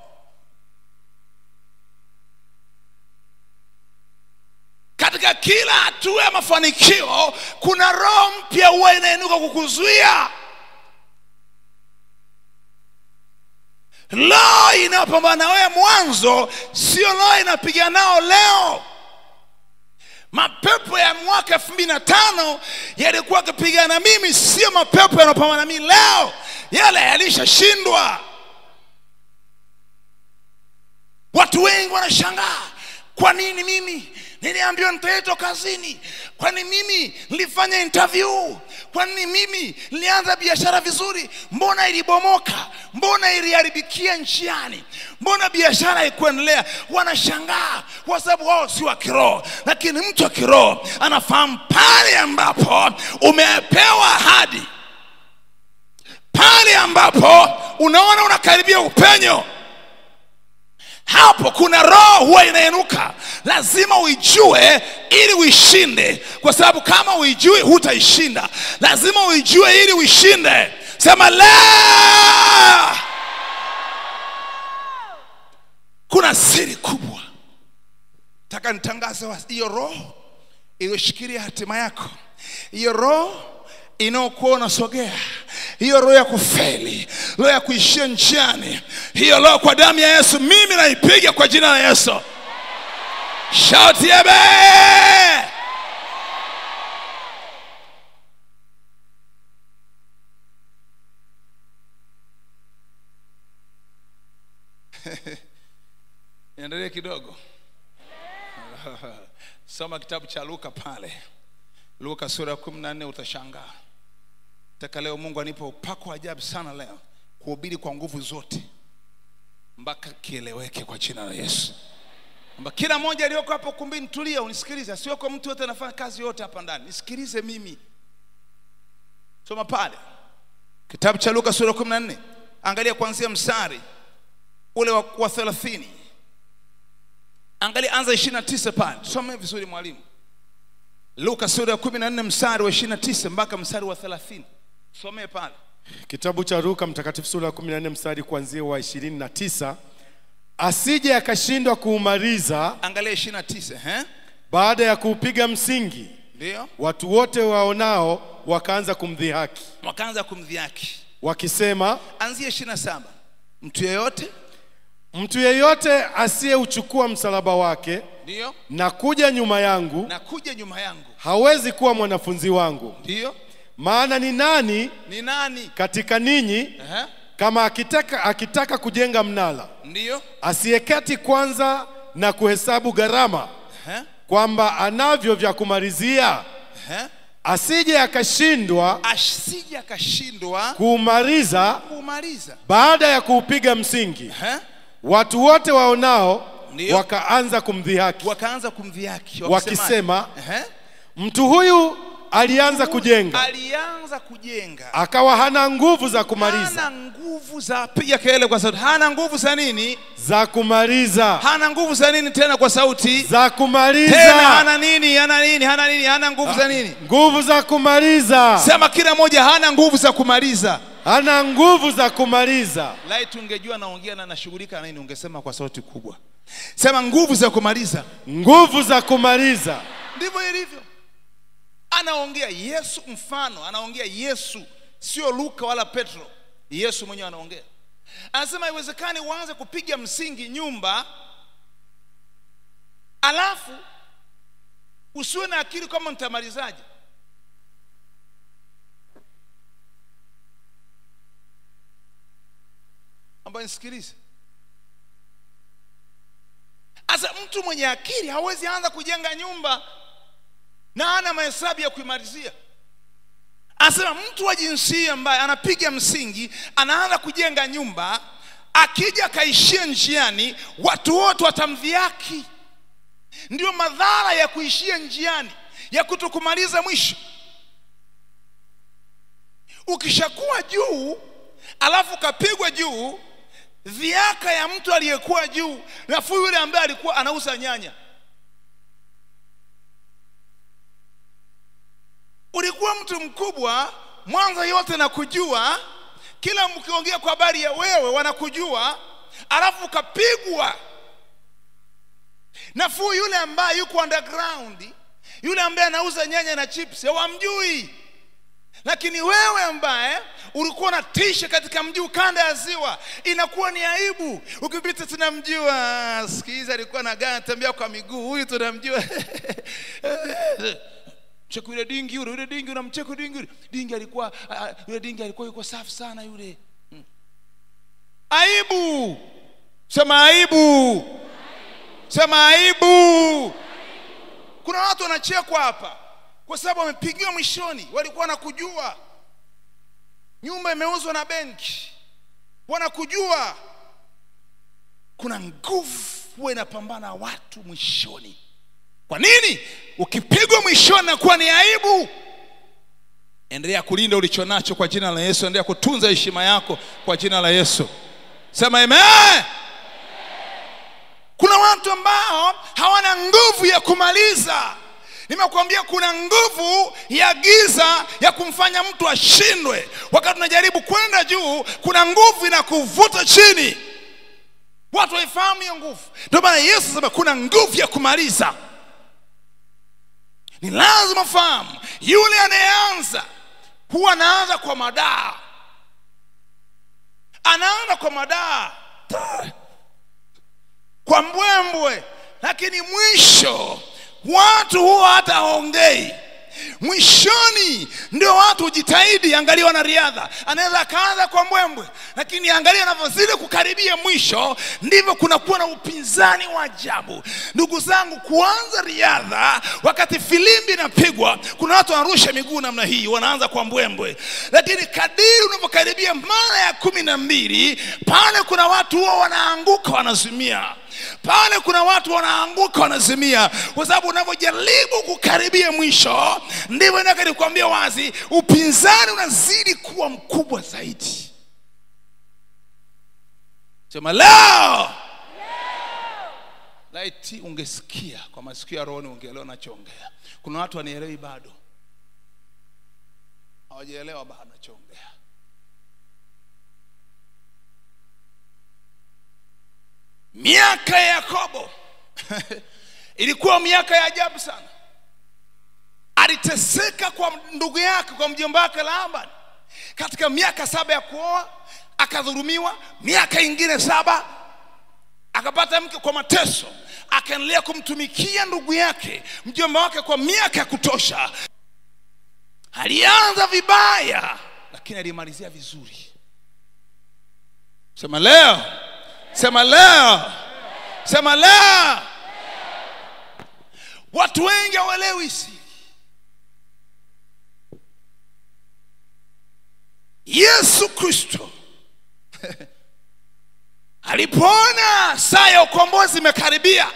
A: katika kila hatua ya mafanikio kuna roho mpya huwa inainuka kukuzuia roho inayopambana na wewe mwanzo sio roho inapiga nao leo mapepo ya mwaka elfu mbili na tano yalikuwa akipigana mimi sio mapepo yanayopambana na mimi leo yale yalishashindwa watu wengi wanashangaa kwa nini mimi niliambiwa nitaitwa kazini kwani mimi nilifanya interview kwani mimi nilianza biashara vizuri mbona ilibomoka mbona iliharibikia njiani mbona biashara haikuendelea wanashangaa kwa sababu wao si wa kiroho lakini mtu wa kiroho anafahamu pale ambapo umepewa ahadi pale ambapo unaona unakaribia upenyo hapo kuna roho huwa inainuka lazima uijue ili uishinde kwa sababu kama uijui hutaishinda lazima uijue ili uishinde sema la kuna siri kubwa taka nitangaze wa- hiyo roho iliyoshikilia hatima yako hiyo roho inayokuwa unasogea hiyo roho ya kufeli roho ya kuishia njiani hiyo roho kwa damu ya yesu mimi naipiga kwa jina la yesu shauti ebe niendelee kidogo soma kitabu cha luka pale luka sura ya kumi na nne utashangaa taka leo mungu anipa upako wa ajabu sana leo kuhubiri kwa nguvu zote mpaka kieleweke kwa jina la yesu kwamba kila mmoja aliyoko hapo kumbini tulia unisikilize asiweko mtu yote anafanya kazi yote hapa ndani nisikilize mimi soma pale kitabu cha luka sura ya kumi na nne angalia kuanzia mstari ule wa, wa thelathini angalia anza ishiri na tisa pale tusome vizuri mwalimu luka sura ya kumi na nne mstari wa ishiri na tisa mpaka mstari wa thelathini somee pale
B: kitabu cha luka mtakatifu sura ya 14 mstari kuanzia wa 29 asije akashindwa kuumaliza
A: angalia ishiri na tisa eh?
B: baada ya kuupiga msingi
A: ndio
B: watu wote waonao wakaanza kumdhihaki
A: wakaanza kumdhiaki
B: wakisema
A: anzia ishiri na saba mtu yeyote
B: mtu yeyote asiyeuchukua msalaba wake
A: ndiyo
B: na kuja nyuma yangu
A: na kuja nyuma yangu
B: hawezi kuwa mwanafunzi wangu
A: ndiyo
B: maana ni nani
A: ni nani
B: katika ninyi
A: Ehe,
B: kama akitaka, akitaka kujenga mnara
A: ndiyo
B: asiyeketi kwanza na kuhesabu gharama
A: Ehe,
B: kwamba anavyo vya kumalizia
A: ehe.
B: asije akashindwa
A: asije akashindwa
B: kuumaliza
A: kumaliza
B: baada ya kuupiga msingi
A: Ehe.
B: watu wote waonao
A: Ndiyo.
B: wakaanza kumdhihaki
A: wakaanza kumdhihaki
B: wakisema
A: Ehe.
B: mtu huyu alianza kujenga
A: alianza kujenga
B: akawa hana nguvu za kumaliza
A: hana nguvu za piga kelele kwa sauti hana nguvu za nini
B: za kumaliza
A: hana nguvu za nini tena kwa sauti
B: za
A: tena
B: kumaliza
A: hana nini hana nini hana nini hana nguvu za nini
B: nguvu za kumaliza
A: sema kila mmoja hana nguvu za kumaliza
B: hana nguvu za kumaliza
A: laiti ungejua naongea na nashughulika na nini ungesema kwa sauti kubwa sema nguvu za kumaliza
B: nguvu za kumaliza
A: ndivyo ilivyo anaongea yesu mfano anaongea yesu sio luka wala petro yesu mwenyewe anaongea anasema haiwezekani uanze kupiga msingi nyumba alafu usiwe na akili kama nitamalizaje ambayo nisikilize sasa mtu mwenye akili hawezi anza kujenga nyumba na ana mahesabu ya kuimalizia anasema mtu wa jinsia ambaye anapiga msingi anaanza kujenga nyumba akija akaishia njiani watu wote watamdhiaki ndio madhara ya kuishia njiani ya kutokumaliza mwisho ukishakuwa juu alafu ukapigwa juu dhiaka ya mtu aliyekuwa juu nafuu yule ambaye alikuwa anauza nyanya ulikuwa mtu mkubwa mwanza yote na kujua kila mkiongea kwa habari ya wewe wanakujua alafu ukapigwa nafuu yule ambaye yuko underground yule ambaye anauza nyanya na chips hawamjui lakini wewe ambaye ulikuwa unatisha katika mji ukanda ya ziwa inakuwa ni aibu ukipita tunamjua sikiza alikuwa na gari anatembea kwa miguu huyu tunamjua cheka yule dingi yule yule dingi unamcheka dingi yule dingi alikuwa ah, yule dingi alikuwa yuko safi sana yule Hmm. aibu sema aibu sema aibu kuna watu wanachekwa hapa kwa sababu wamepigiwa mwishoni walikuwa wanakujua nyumba imeuzwa na benki wanakujua kuna nguvu huwa inapambana na watu mwishoni kwa nini ukipigwa mwishoni nakuwa ni aibu endelea kulinda ulicho nacho kwa jina la yesu endelea kutunza heshima yako kwa jina la yesu sema amen kuna watu ambao hawana nguvu ya kumaliza nimekuambia kuna nguvu ya giza ya kumfanya mtu ashindwe wakati unajaribu kwenda juu kuna nguvu inakuvuta chini watu waifahamu hiyo nguvu ndio maana yesu sema kuna nguvu ya kumaliza ni lazima fahamu yule anayeanza huwa anaanza kwa madaa anaanza kwa madaa Ta- kwa mbwembwe lakini mwisho watu huwa hata haongei mwishoni ndio watu hujitahidi angalia wanariadha anaweza akaanza kwa mbwembwe lakini angalia anavyozidi kukaribia mwisho ndivyo kunakuwa na upinzani wa ajabu ndugu zangu kuanza riadha wakati filimbi inapigwa kuna watu wanarusha miguu namna hii wanaanza kwa mbwembwe lakini kadiri unavyokaribia mara ya kumi na mbili pale kuna watu huwa wanaanguka wanazimia pale kuna watu wanaanguka wanazimia kwa sababu unavyojaribu kukaribia mwisho ndivyo nataka nikuambia wazi upinzani unazidi kuwa mkubwa zaidi sema leo laiti ungesikia kwa masikio ya rohoni ungeelewa nachoongea kuna watu wanielewi bado hawajaelewa bado nachoongea miaka ya yakobo ilikuwa miaka ya ajabu sana aliteseka kwa ndugu yake kwa mjomba wake laban katika miaka saba ya kuoa akadhulumiwa miaka ingine saba akapata mke kwa mateso akaendelea kumtumikia ndugu yake mjomba wake kwa miaka ya kutosha alianza vibaya lakini alimalizia vizuri sema leo sema leo sema leo watu wengi hawaelewi siri yesu kristo alipoona saa ya ukombozi imekaribia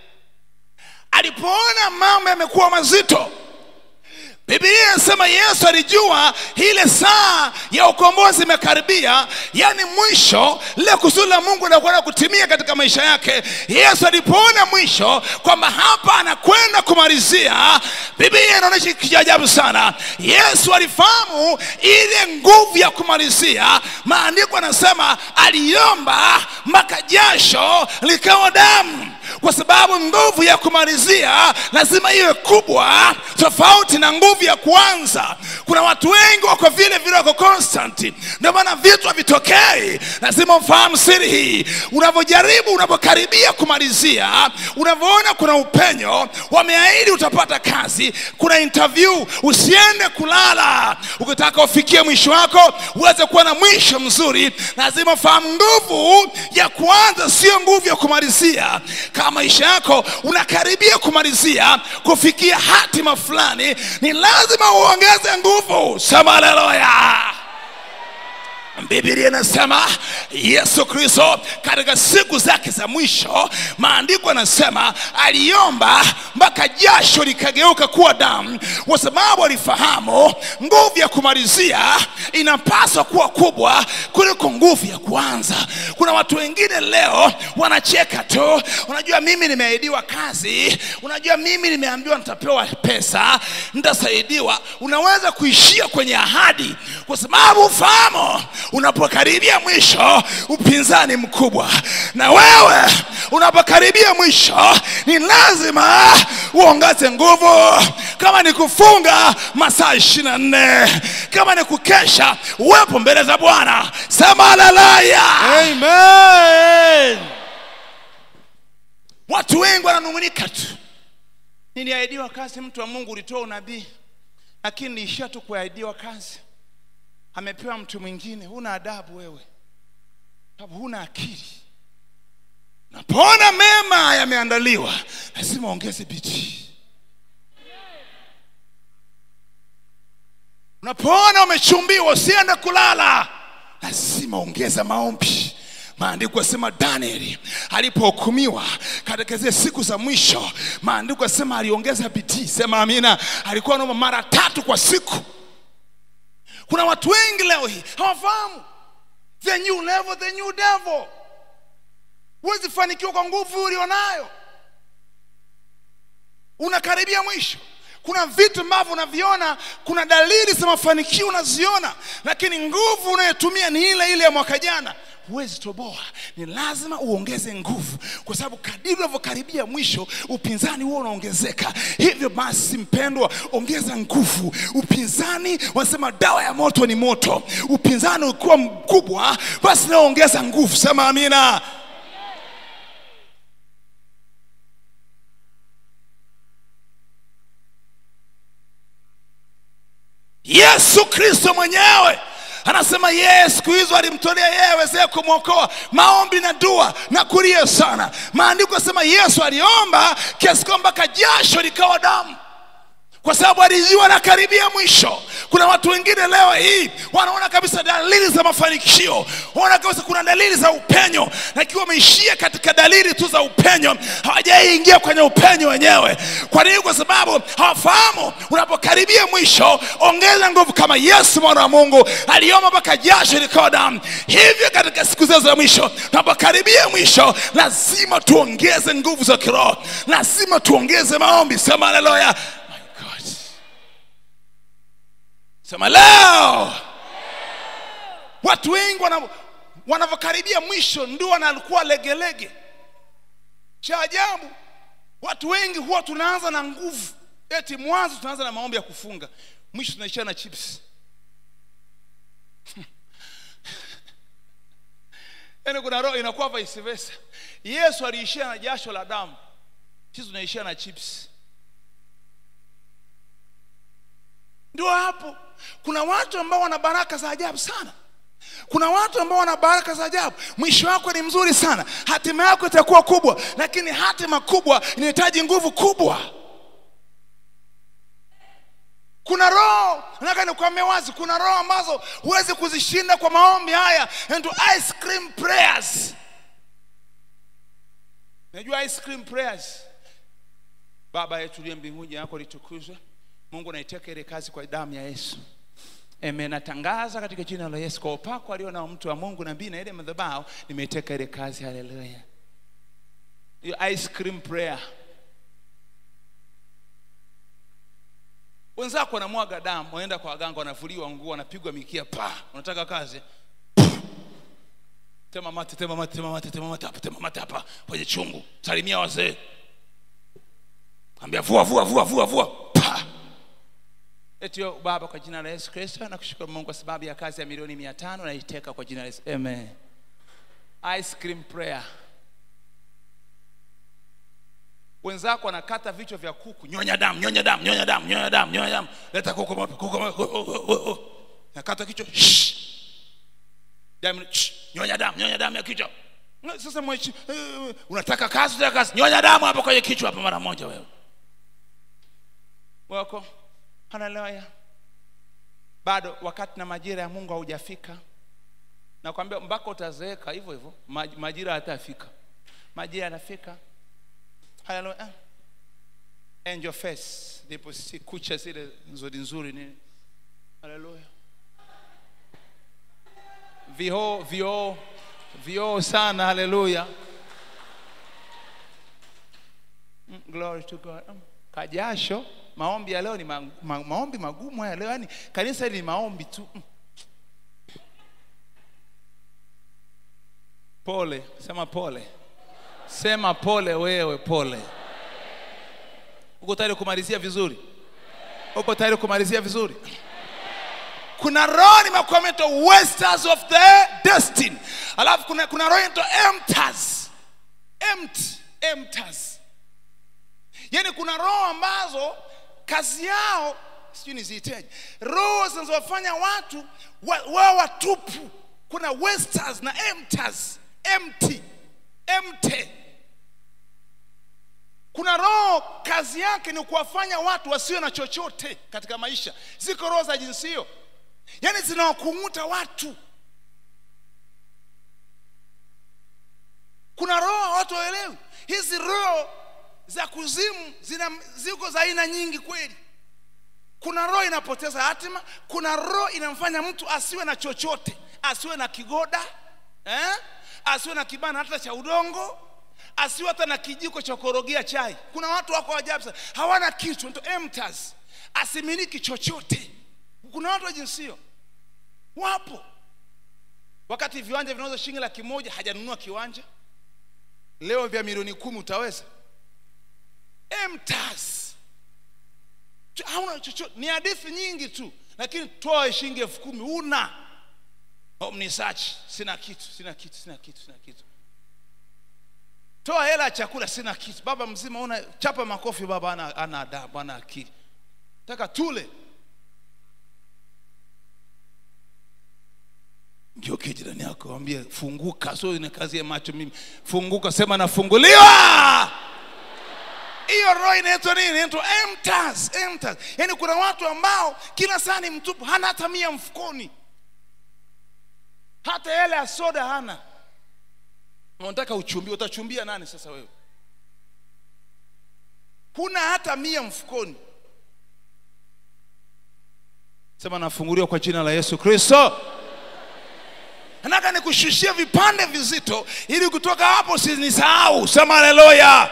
A: alipoona mambo yamekuwa mazito biblia inasema yesu alijua ile saa ya ukombozi imekaribia yani mwisho lile kusudi la mungu linakwenda kutimia katika maisha yake yesu alipoona mwisho kwamba hapa anakwenda kumalizia biblia inaonyesha kitu cha ajabu sana yesu alifahamu ile nguvu ya kumalizia maandiko anasema aliomba mpaka jasho likawa damu kwa sababu nguvu ya kumalizia lazima iwe kubwa tofauti na nguvu ya kuanza kuna watu wengi wako vile vile wako constant ndio maana vitu havitokei lazima ufahamu siri hii unavyojaribu unavyokaribia kumalizia unavyoona kuna upenyo wameahidi utapata kazi kuna interview usiende kulala ukitaka ufikie mwisho wako uweze kuwa na mwisho mzuri lazima ufahamu nguvu ya kuanza sio nguvu ya kumalizia kama maisha yako unakaribia kumalizia kufikia hatima fulani ni lazima uongeze nguvu sema haleluya biblia inasema yesu kristo katika siku zake za mwisho maandiko anasema aliomba mpaka jasho likageuka kuwa damu kwa sababu alifahamu nguvu ya kumalizia inapaswa kuwa kubwa kuliko nguvu ya kuanza kuna watu wengine leo wanacheka tu unajua mimi nimeahidiwa kazi unajua mimi nimeambiwa nitapewa pesa nitasaidiwa unaweza kuishia kwenye ahadi kwa sababu ufahamu unapokaribia mwisho upinzani mkubwa na wewe unapokaribia mwisho ni lazima uongeze nguvu kama ni kufunga masaa ishiri na nne kama ni kukesha uwepo mbele za bwana sema haleluya
B: Amen.
A: watu wengi wananung'unika tu niliahidiwa kazi mtu wa mungu ulitoa unabii lakini niishia tu kuahidiwa kazi amepewa mtu mwingine huna adabu wewe sababu huna akili napoona mema yameandaliwa lazima ongeze bidii unapoona umechumbiwa usiende kulala lazima ongeza maombi maandiko yasema danieli alipohukumiwa katika zile siku za mwisho maandiko yasema aliongeza bidii sema amina alikuwa naomba mara tatu kwa siku kuna watu wengi leo hii hawafahamu the new level the new devil huwezi fanikiwa kwa nguvu ulionayo unakaribia mwisho kuna vitu ambavyo unaviona kuna dalili za mafanikio unaziona lakini nguvu unayotumia ni ile ile ya mwaka jana huwezi toboa ni lazima uongeze nguvu kwa sababu kadiri unavyokaribia mwisho upinzani huo unaongezeka hivyo basi mpendwa ongeza nguvu upinzani wanasema dawa ya moto ni moto upinzani ukiwa mkubwa basi naongeza nguvu sema amina yesu kristo mwenyewe anasema yeye siku hizo alimtolea yeye wezee kumwokoa maombi na dua na kulia sana maandiko asema yesu aliomba kiasi kwamba kajasho likawa damu kwa sababu alijua anakaribia mwisho kuna watu wengine leo hii wanaona kabisa dalili za mafanikio wanaona kabisa kuna dalili za upenyo na ikiwa wameishia katika dalili tu za upenyo hawajaingia kwenye upenyo wenyewe kwa nini kwa sababu hawafahamu unapokaribia mwisho ongeza nguvu kama yesu mwana wa mungu aliomba mpaka jasho likawa damu hivyo katika siku zao za mwisho tunapokaribia mwisho lazima tuongeze nguvu za kiroho lazima tuongeze maombi sema haleluya My God. sema leo watu wengi wana- wanavyokaribia mwisho ndio wanakuwa legelege cha ajabu watu wengi huwa tunaanza na nguvu eti mwanzo tunaanza na maombi ya kufunga mwisho tunaishia na chips yaani kuna roho inakuwa vice versa yesu aliishia na jasho la damu sisi tunaishia na chips ndio hapo kuna watu ambao wana baraka za ajabu sana kuna watu ambao wana baraka za ajabu mwisho wako ni mzuri sana hatima yako itakuwa kubwa lakini hatima kubwa inahitaji nguvu kubwa kuna roho nataka nikuambia wazi kuna roho ambazo huwezi kuzishinda kwa maombi haya and to ice cream prayers najua ice cream prayers baba yetu uliye mbinguni jina lako litukuzwe mungu naiteka ile kazi kwa damu ya yesu Amen. Natangaza katika jina la Yesu kwa upako alio nao mtu wa Mungu nabii na ile madhabahu, nimeteka ile kazi. Haleluya! Hiyo ice cream prayer. Wenzako wanamwaga damu, wanaenda kwa waganga, wanavuliwa nguo, wanapigwa mikia, pa, unataka kazi tema mate, tema mate, tema mate, tema mate hapa, tema mate hapa kwenye chungu, salimia wazee, ambia vua, vua, vua, vua, vua, pa eti yo, baba kwa jina la yesu kristo nakushukuru mungu kwa sababu ya kazi ya milioni mia tano naiteka kwa jina la yesu amen ice cream prayer wenzako wanakata vichwa vya kuku nyonya damu nyonya damu nyonya damu nyonya damu nyonya damu leta kuku moja kuku moja oh, oh, oh, oh. nakata kichwa shh. damu shh. nyonya damu nyonya damu ya kichwa sasa mwechi uh, unataka kazi unataka kazi nyonya damu hapo kwenye kichwa hapo mara moja wewe wako haleluya bado wakati na majira ya mungu haujafika nakwambia mpaka utazeeka hivyo hivyo maj- majira hatafika majira yanafika haleluya angel face ndipo si kucha zile nzuri nzuri nini haleluya vioo vioo vioo sana haleluya Mm, glory to god Mm, kajasho maombi ya leo ni ma, ma, maombi magumu haya leo yani kanisa hili ni maombi tu Mm. pole sema pole sema pole wewe pole uko tayari kumalizia vizuri uko tayari kumalizia vizuri kuna roho nimekuameta wasters of the destiny alafu kuna, kuna roho inaitwa empters empty empters yaani kuna roho ambazo kazi yao sijui niziiteje roho zinazowafanya watu wa- wao watupu kuna wasters na empters empty empty kuna roho kazi yake ni kuwafanya watu wasiwe na chochote katika maisha ziko roho za jinsi hiyo yaani zinawakung'uta watu kuna roho watu waelewi hizi roho za kuzimu zina ziko za aina nyingi kweli kuna roho inapoteza hatima kuna roho inamfanya mtu asiwe na chochote asiwe na kigoda eh? asiwe na kibana hata cha udongo asiwe hata na kijiko cha korogea chai kuna watu wako ajabu sana hawana kitu ndio emptas asimiliki chochote kuna watu wa jinsi hiyo wapo wakati viwanja vinauza shilingi laki moja hajanunua kiwanja leo vya milioni kumi utaweza emptas Ch- hauna chochote ni hadithi nyingi tu lakini toa shilingi elfu kumi una omnisearch sina kitu sina kitu sina kitu sina kitu toa hela ya chakula sina kitu baba mzima una chapa makofi baba ana, ana adabu ana akili taka tule ngeuke jirani yako ambie funguka so ina kazi ya macho mimi funguka sema nafunguliwa hiyo roho inaitwa nini inaitwa emptas emptas yaani kuna watu ambao kila saa ni mtupu hana hata mia mfukoni hata hela ya soda hana unataka uchumbie utachumbia nani sasa wewe huna hata mia mfukoni sema nafunguliwa kwa jina la yesu kristo nataka nikushushia vipande vizito ili kutoka hapo sinisahau sema haleluya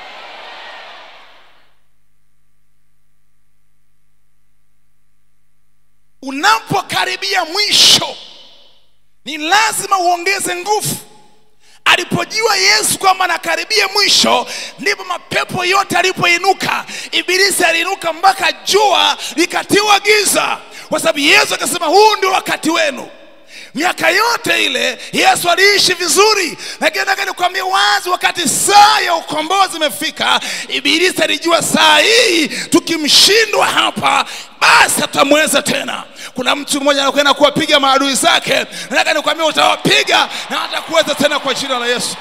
A: unapokaribia mwisho ni lazima uongeze nguvu alipojua yesu kwamba anakaribia mwisho ndipo mapepo yote alipoinuka ibilisi aliinuka mpaka jua likatiwa giza kwa sababu yesu akasema huu ndio wakati wenu miaka yote ile yesu aliishi vizuri lakini nataka nikwambie wazi wakati saa ya ukombozi imefika ibilisi alijua saa hii tukimshindwa hapa basi hatamweza tena kuna mtu mmoja anakwenda kuwapiga maadui zake nataka nikwambia utawapiga na hatakuweza tena kwa jina la yesu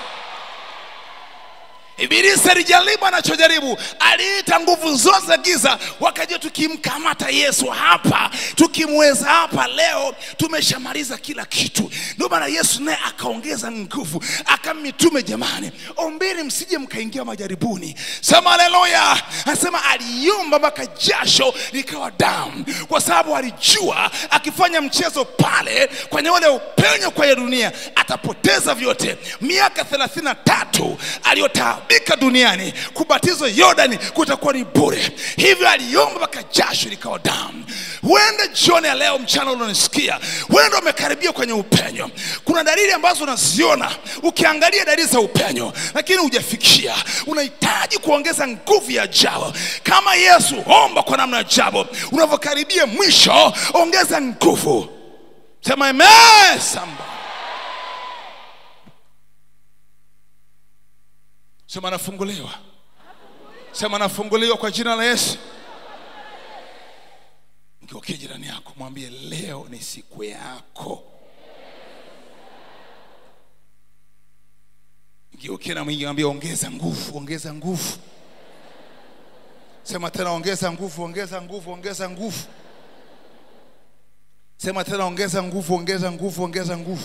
A: ibilisi alijaribu anachojaribu aliita nguvu zote za giza wakajua tukimkamata yesu hapa tukimweza hapa leo tumeshamaliza kila kitu ndio maana yesu naye akaongeza nguvu akamitume jamani ombeni msije mkaingia majaribuni sema haleluya anasema aliomba mpaka jasho likawa damu kwa sababu alijua akifanya mchezo pale kwenye ule upenyo kwa ya dunia atapoteza vyote miaka thelathini na tatu aliyotaabika duniani kubatizwa yordani kutakuwa ni bure hivyo aliomba mpaka jasho likawa damu huenda jioni ya leo mchana unanisikia huenda umekaribia kwenye upenyo kuna dalili ambazo unaziona ukiangalia dalili za upenyo lakini hujafikia unahitaji kuongeza nguvu ya jabo kama yesu omba kwa namna ya jabo unavyokaribia mwisho ongeza nguvu sema amen somebody. sema nafunguliwa sema nafunguliwa kwa jina la yesu ngeukie jirani yako mwambie leo ni siku yako ngeukie na mwingi mwambie ongeza nguvu ongeza nguvu sema tena ongeza nguvu ongeza nguvu ongeza nguvu sema tena ongeza nguvu ongeza nguvu ongeza nguvu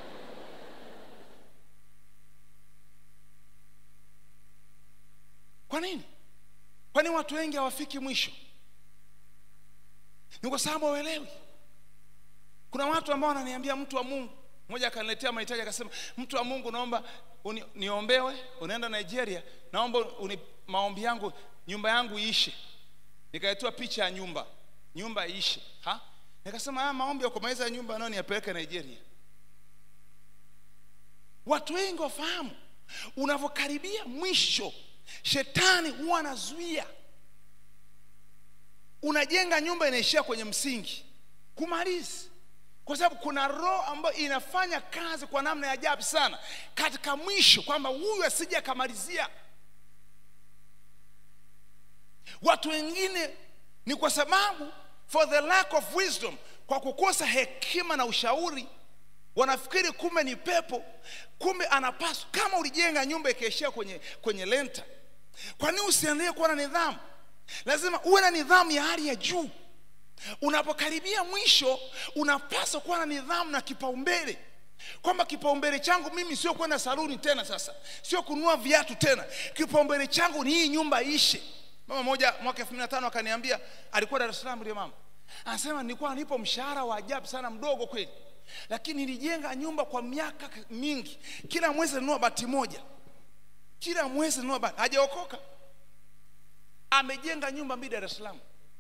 A: kwa nini kwani watu wengi hawafiki mwisho ni kwa sababu hawelewi kuna watu ambao wananiambia mtu wa mungu mmoja akaniletea mahitaji akasema mtu wa mungu naomba uni, niombewe unaenda nigeria naomba uni, maombi yangu nyumba yangu iishe nikaletewa picha ya nyumba nyumba iishe ha nikasema haya maombi ya kumaliza nyumba nao niyapeleke nigeria watu wengi wafahamu unavyokaribia mwisho shetani huwa anazuia unajenga nyumba inaishia kwenye msingi kumalizi kwa sababu kuna roho ambayo inafanya kazi kwa namna ya ajabu sana katika mwisho kwamba huyu asije akamalizia watu wengine ni kwa sababu for the lack of wisdom kwa kukosa hekima na ushauri wanafikiri kumbe ni pepo kumbe anapaswa kama ulijenga nyumba ikaishia kwenye kwenye lenta kwa nini usiendelee kuwa na nidhamu lazima uwe na nidhamu ya hali ya juu unapokaribia mwisho unapaswa kuwa na nidhamu na kipaumbele kwamba kipaumbele changu mimi sio kwenda saluni tena sasa sio kununua viatu tena kipaumbele changu ni hii nyumba ishe mama moja mwaka elfu mbili na tano akaniambia alikuwa dar es salaam ile mama anasema nilikuwa nipo mshahara wa ajabu sana mdogo kweli lakini nilijenga nyumba kwa miaka mingi kila mwezi nanunua bati moja kila mwezi nanunua bati hajaokoka amejenga nyumba mbili dar es salaam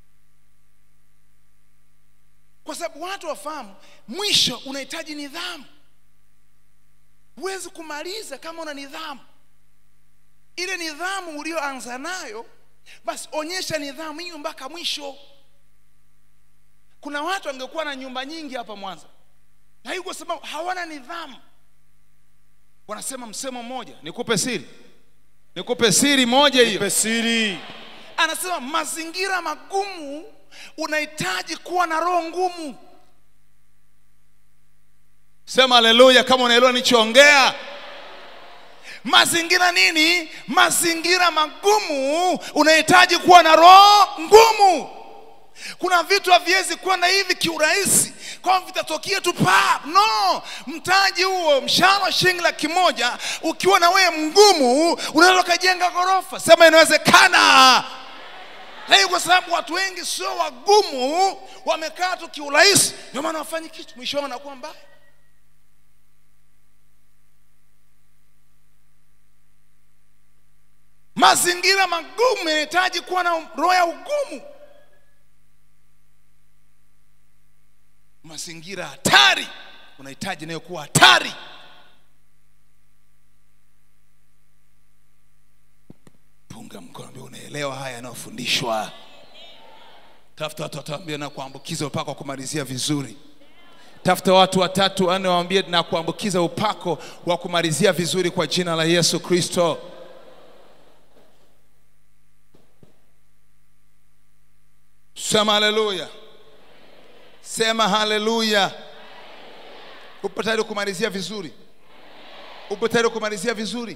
A: kwa sababu watu wafahamu mwisho unahitaji nidhamu huwezi kumaliza kama una nidhamu ile nidhamu ulioanza nayo basi onyesha nidhamu hiyo mpaka mwisho kuna watu wangekuwa na nyumba nyingi hapa mwanza na hiyo kwa sababu hawana nidhamu wanasema msemo mmoja nikupe siri nikupe siri moja hiyo
B: pesiri
A: anasema mazingira magumu unahitaji kuwa na roho ngumu sema haleluya kama unaelewa nichoongea mazingira nini mazingira magumu unahitaji kuwa na roho ngumu kuna vitu haviwezi kwenda hivi kiurahisi kwamba vitatokea tu pa no mtaji huo mshahara wa shilingi laki moja ukiwa na wewe mgumu unaweza ukajenga ghorofa sema inawezekana lakini kwa sababu watu wengi sio wagumu wamekaa tu kiurahisi ndio maana wafanyi kitu mwisho wao wanakuwa mbaya mazingira magumu yanahitaji kuwa na roho ya ugumu mazingira hatari unahitaji nayo kuwa hatari punga mkono ambia unaelewa haya yanayofundishwa tafuta watu wataambia na kuambukiza mpaka kumalizia vizuri tafuta watu watatu wanne waambie na kuambukiza upako wa kumalizia vizuri kwa jina la yesu kristo sema haleluya sema haleluya upo tayari kumalizia vizuri upo tayari kumalizia vizuri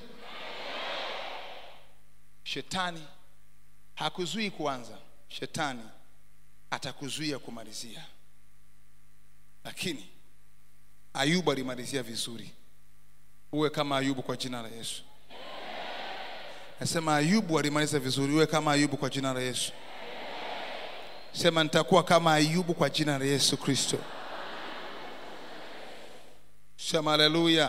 A: shetani hakuzuii kuanza shetani atakuzuia kumalizia lakini ayubu alimalizia vizuri uwe kama ayubu kwa jina la yesu nasema ayubu alimaliza vizuri uwe kama ayubu kwa jina la yesu sema nitakuwa kama ayubu kwa jina la yesu kristo sema haleluya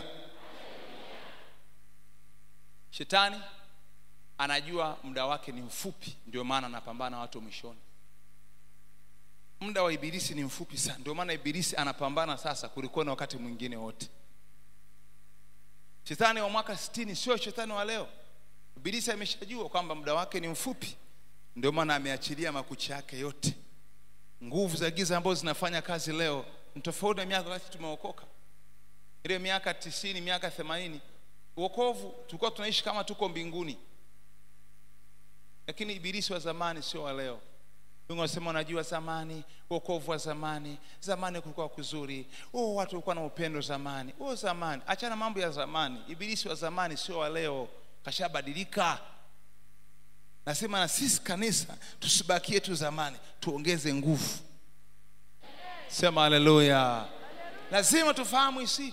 A: shetani anajua muda wake ni mfupi ndio maana anapambana na watu mwishoni muda wa ibilisi ni mfupi sana ndio maana ibilisi anapambana sasa kulikuwa na wakati mwingine wote shetani wa mwaka 60 sio shetani wa leo ibilisi ameshajua kwamba muda wake ni mfupi ndio maana ameachilia makucha yake yote nguvu za giza ambazo zinafanya kazi leo ni tofauti na miaka wakati tumeokoka ile miaka tisini miaka themanini uokovu tulikuwa tunaishi kama tuko mbinguni lakini ibilisi wa zamani sio wa leo wengi wanasema unajua zamani uokovu wa zamani zamani kulikuwa kuzuri oh, watu walikuwa na upendo zamani oh, zamani achana mambo ya zamani ibilisi wa zamani sio wa leo kashabadilika nasema na sisi kanisa tusibakie tu zamani tuongeze nguvu sema haleluya lazima tufahamu hisi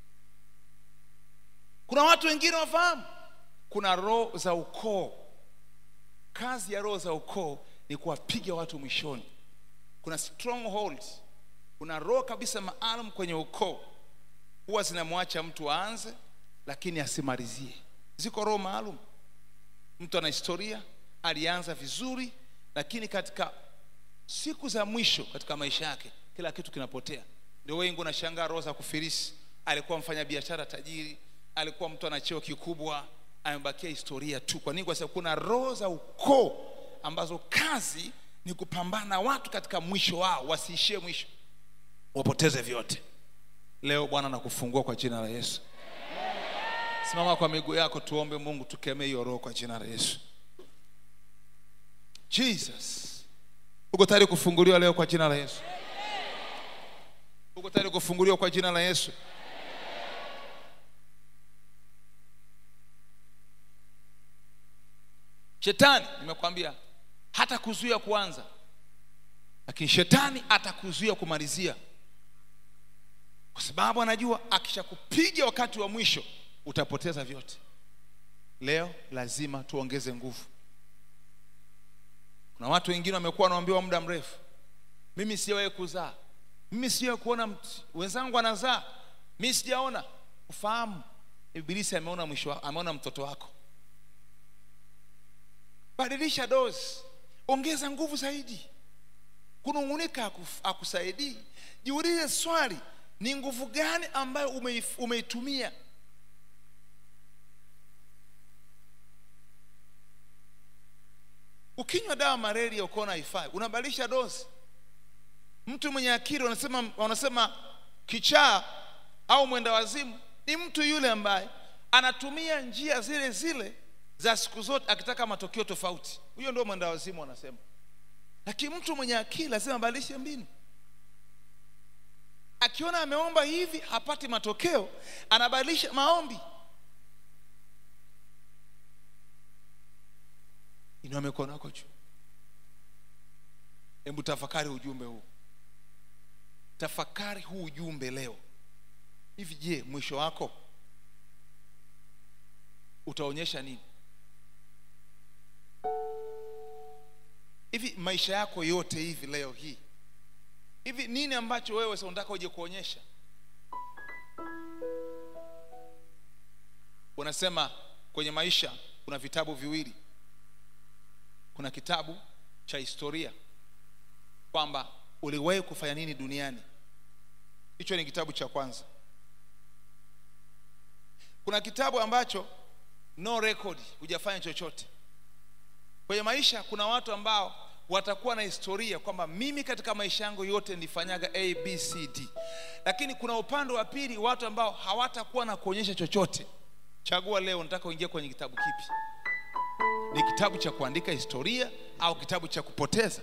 A: kuna watu wengine wafahamu kuna roho za ukoo kazi ya roho za ukoo ni kuwapiga watu mwishoni kuna strongholds kuna roho kabisa maalum kwenye ukoo huwa zinamwacha mtu aanze lakini asimalizie ziko roho maalum mtu ana historia alianza vizuri lakini katika siku za mwisho katika maisha yake kila kitu kinapotea ndio wengi unashangaa roho za kufirisi alikuwa mfanya biashara tajiri alikuwa mtu ana cheo kikubwa amebakia historia tu kwa nini kwa sababu kuna roho za ukoo ambazo kazi ni kupambana na watu katika mwisho wao wasiishie mwisho wapoteze vyote leo bwana nakufungua kwa jina la yesu simama kwa miguu yako tuombe mungu tukemee hiyo roho kwa jina la yesu jesus uko tayari kufunguliwa leo kwa jina la yesu uko tayari kufunguliwa kwa jina la yesu shetani nimekwambia hata kuzuia kuanza lakini shetani atakuzuia kumalizia kwa sababu anajua akishakupiga wakati wa mwisho utapoteza vyote leo lazima tuongeze nguvu kuna watu wengine wamekuwa wanaambiwa muda mrefu mimi sijawahi kuzaa mimi sijawahi kuona mtu wenzangu anazaa mimi sijaona ufahamu ibilisi ameona mwisho wa- ameona mtoto wako badilisha dozi ongeza nguvu zaidi kunung'unika hakuf- hakusaidii jiulize swali ni nguvu gani ambayo umeif- umeitumia ukinywa dawa malaria ukaona haifai unabadilisha dozi mtu mwenye akili wanasema, wanasema kichaa au mwenda wazimu ni mtu yule ambaye anatumia njia zile zile za siku zote akitaka matokeo tofauti huyo ndio mwenda wazimu wanasema lakini mtu mwenye akili lazima abadilishe mbinu akiona ameomba hivi hapati matokeo anabadilisha maombi inua mikono yako juu hebu tafakari ujumbe huu tafakari huu ujumbe leo hivi je mwisho wako utaonyesha nini hivi maisha yako yote hivi leo hii hivi nini ambacho wewe sasa unataka uje kuonyesha unasema kwenye maisha kuna vitabu viwili kuna kitabu cha historia kwamba uliwahi kufanya nini duniani hicho ni kitabu cha kwanza kuna kitabu ambacho no record hujafanya chochote kwenye maisha kuna watu ambao watakuwa na historia kwamba mimi katika maisha yangu yote nilifanyaga a b c d lakini kuna upande wa pili watu ambao hawatakuwa na kuonyesha chochote chagua leo nataka uingie kwenye kitabu kipi ni kitabu cha kuandika historia au kitabu cha kupoteza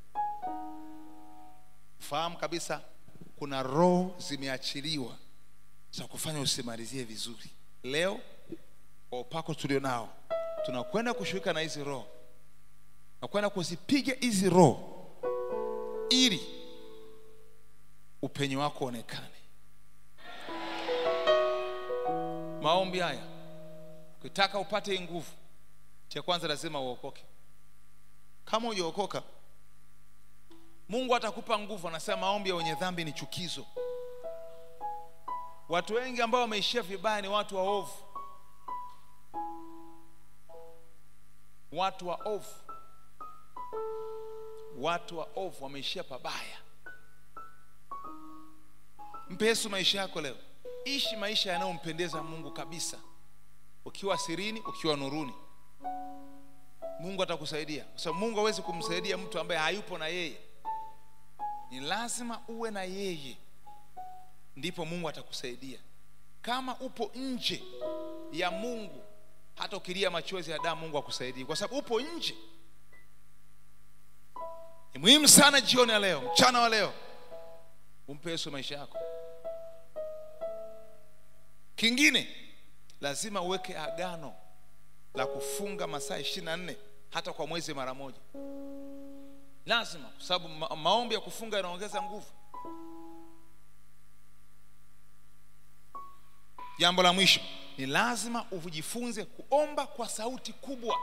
A: fahamu kabisa kuna roho zimeachiliwa za kufanya usimalizie vizuri leo kwa upako tulio nao tunakwenda kushughulika na hizi roho nakwenda kuzipiga hizi roho ili upenyo wako onekane maombi haya ukitaka upate hii nguvu cha kwanza lazima uokoke kama hujaokoka mungu atakupa nguvu anasema maombi ya wenye dhambi ni chukizo watu wengi ambao wameishia vibaya ni watu waovu watu waovu watu waovu wameishia pabaya mpe yesu maisha yako leo ishi maisha yanayompendeza mungu kabisa ukiwa sirini ukiwa nuruni mungu atakusaidia kwa sababu mungu hawezi kumsaidia mtu ambaye hayupo na yeye ni lazima uwe na yeye ndipo mungu atakusaidia kama upo nje ya mungu hata ukilia machozi ya damu mungu akusaidie kwa sababu upo nje ni muhimu sana jioni ya leo mchana wa leo umpe yesu maisha yako kingine lazima uweke agano la kufunga masaa ishirini na nne hata kwa mwezi mara moja lazima kwa sababu ma maombi ya kufunga yanaongeza nguvu jambo la mwisho ni lazima ujifunze kuomba kwa sauti kubwa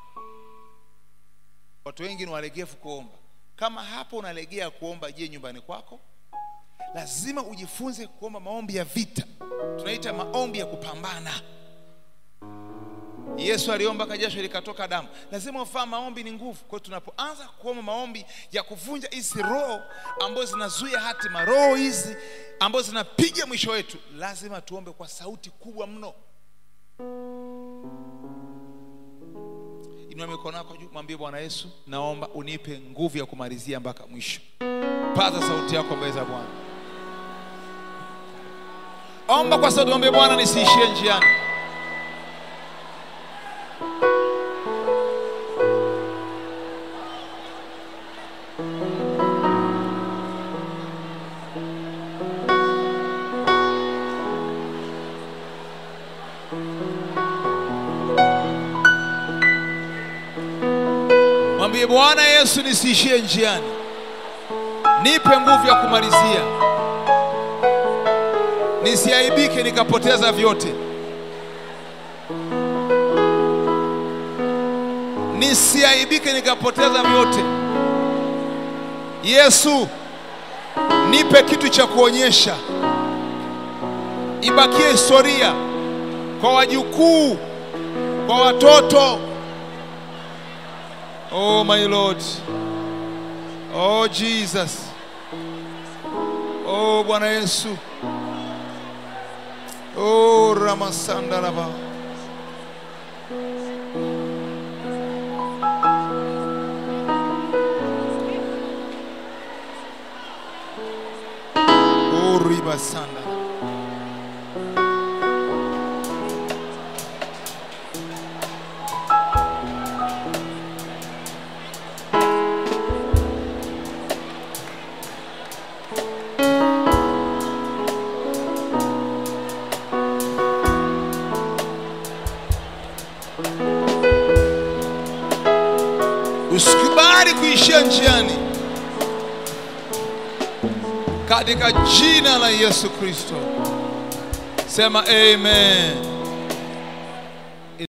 A: watu wengi ni walegevu kuomba kama hapo unalegea kuomba je nyumbani kwako lazima ujifunze kuomba maombi ya vita tunaita maombi ya kupambana yesu aliomba kajasho likatoka damu lazima ufahamu maombi ni nguvu kwa hiyo tunapoanza kuomba maombi ya kuvunja hizi roho ambazo zinazuia hatima roho hizi ambazo zinapiga mwisho wetu lazima tuombe kwa sauti kubwa mno inua mikono yako juu mwambie bwana yesu naomba unipe nguvu ya kumalizia mpaka mwisho paza sauti yako mbele za bwana omba kwa sauti mwambie bwana nisiishie njiani mwambie bwana yesu nisiishie njiani nipe nguvu ya kumalizia nisiaibike nikapoteza vyote nisiaibike nikapoteza vyote yesu nipe kitu cha kuonyesha ibakie historia kwa wajukuu kwa watoto oh my lord oh jesus oh bwana yesu oh ramasandaraba oh ribasanda usikubali kuishia njiani katika jina la yesu kristo sema amen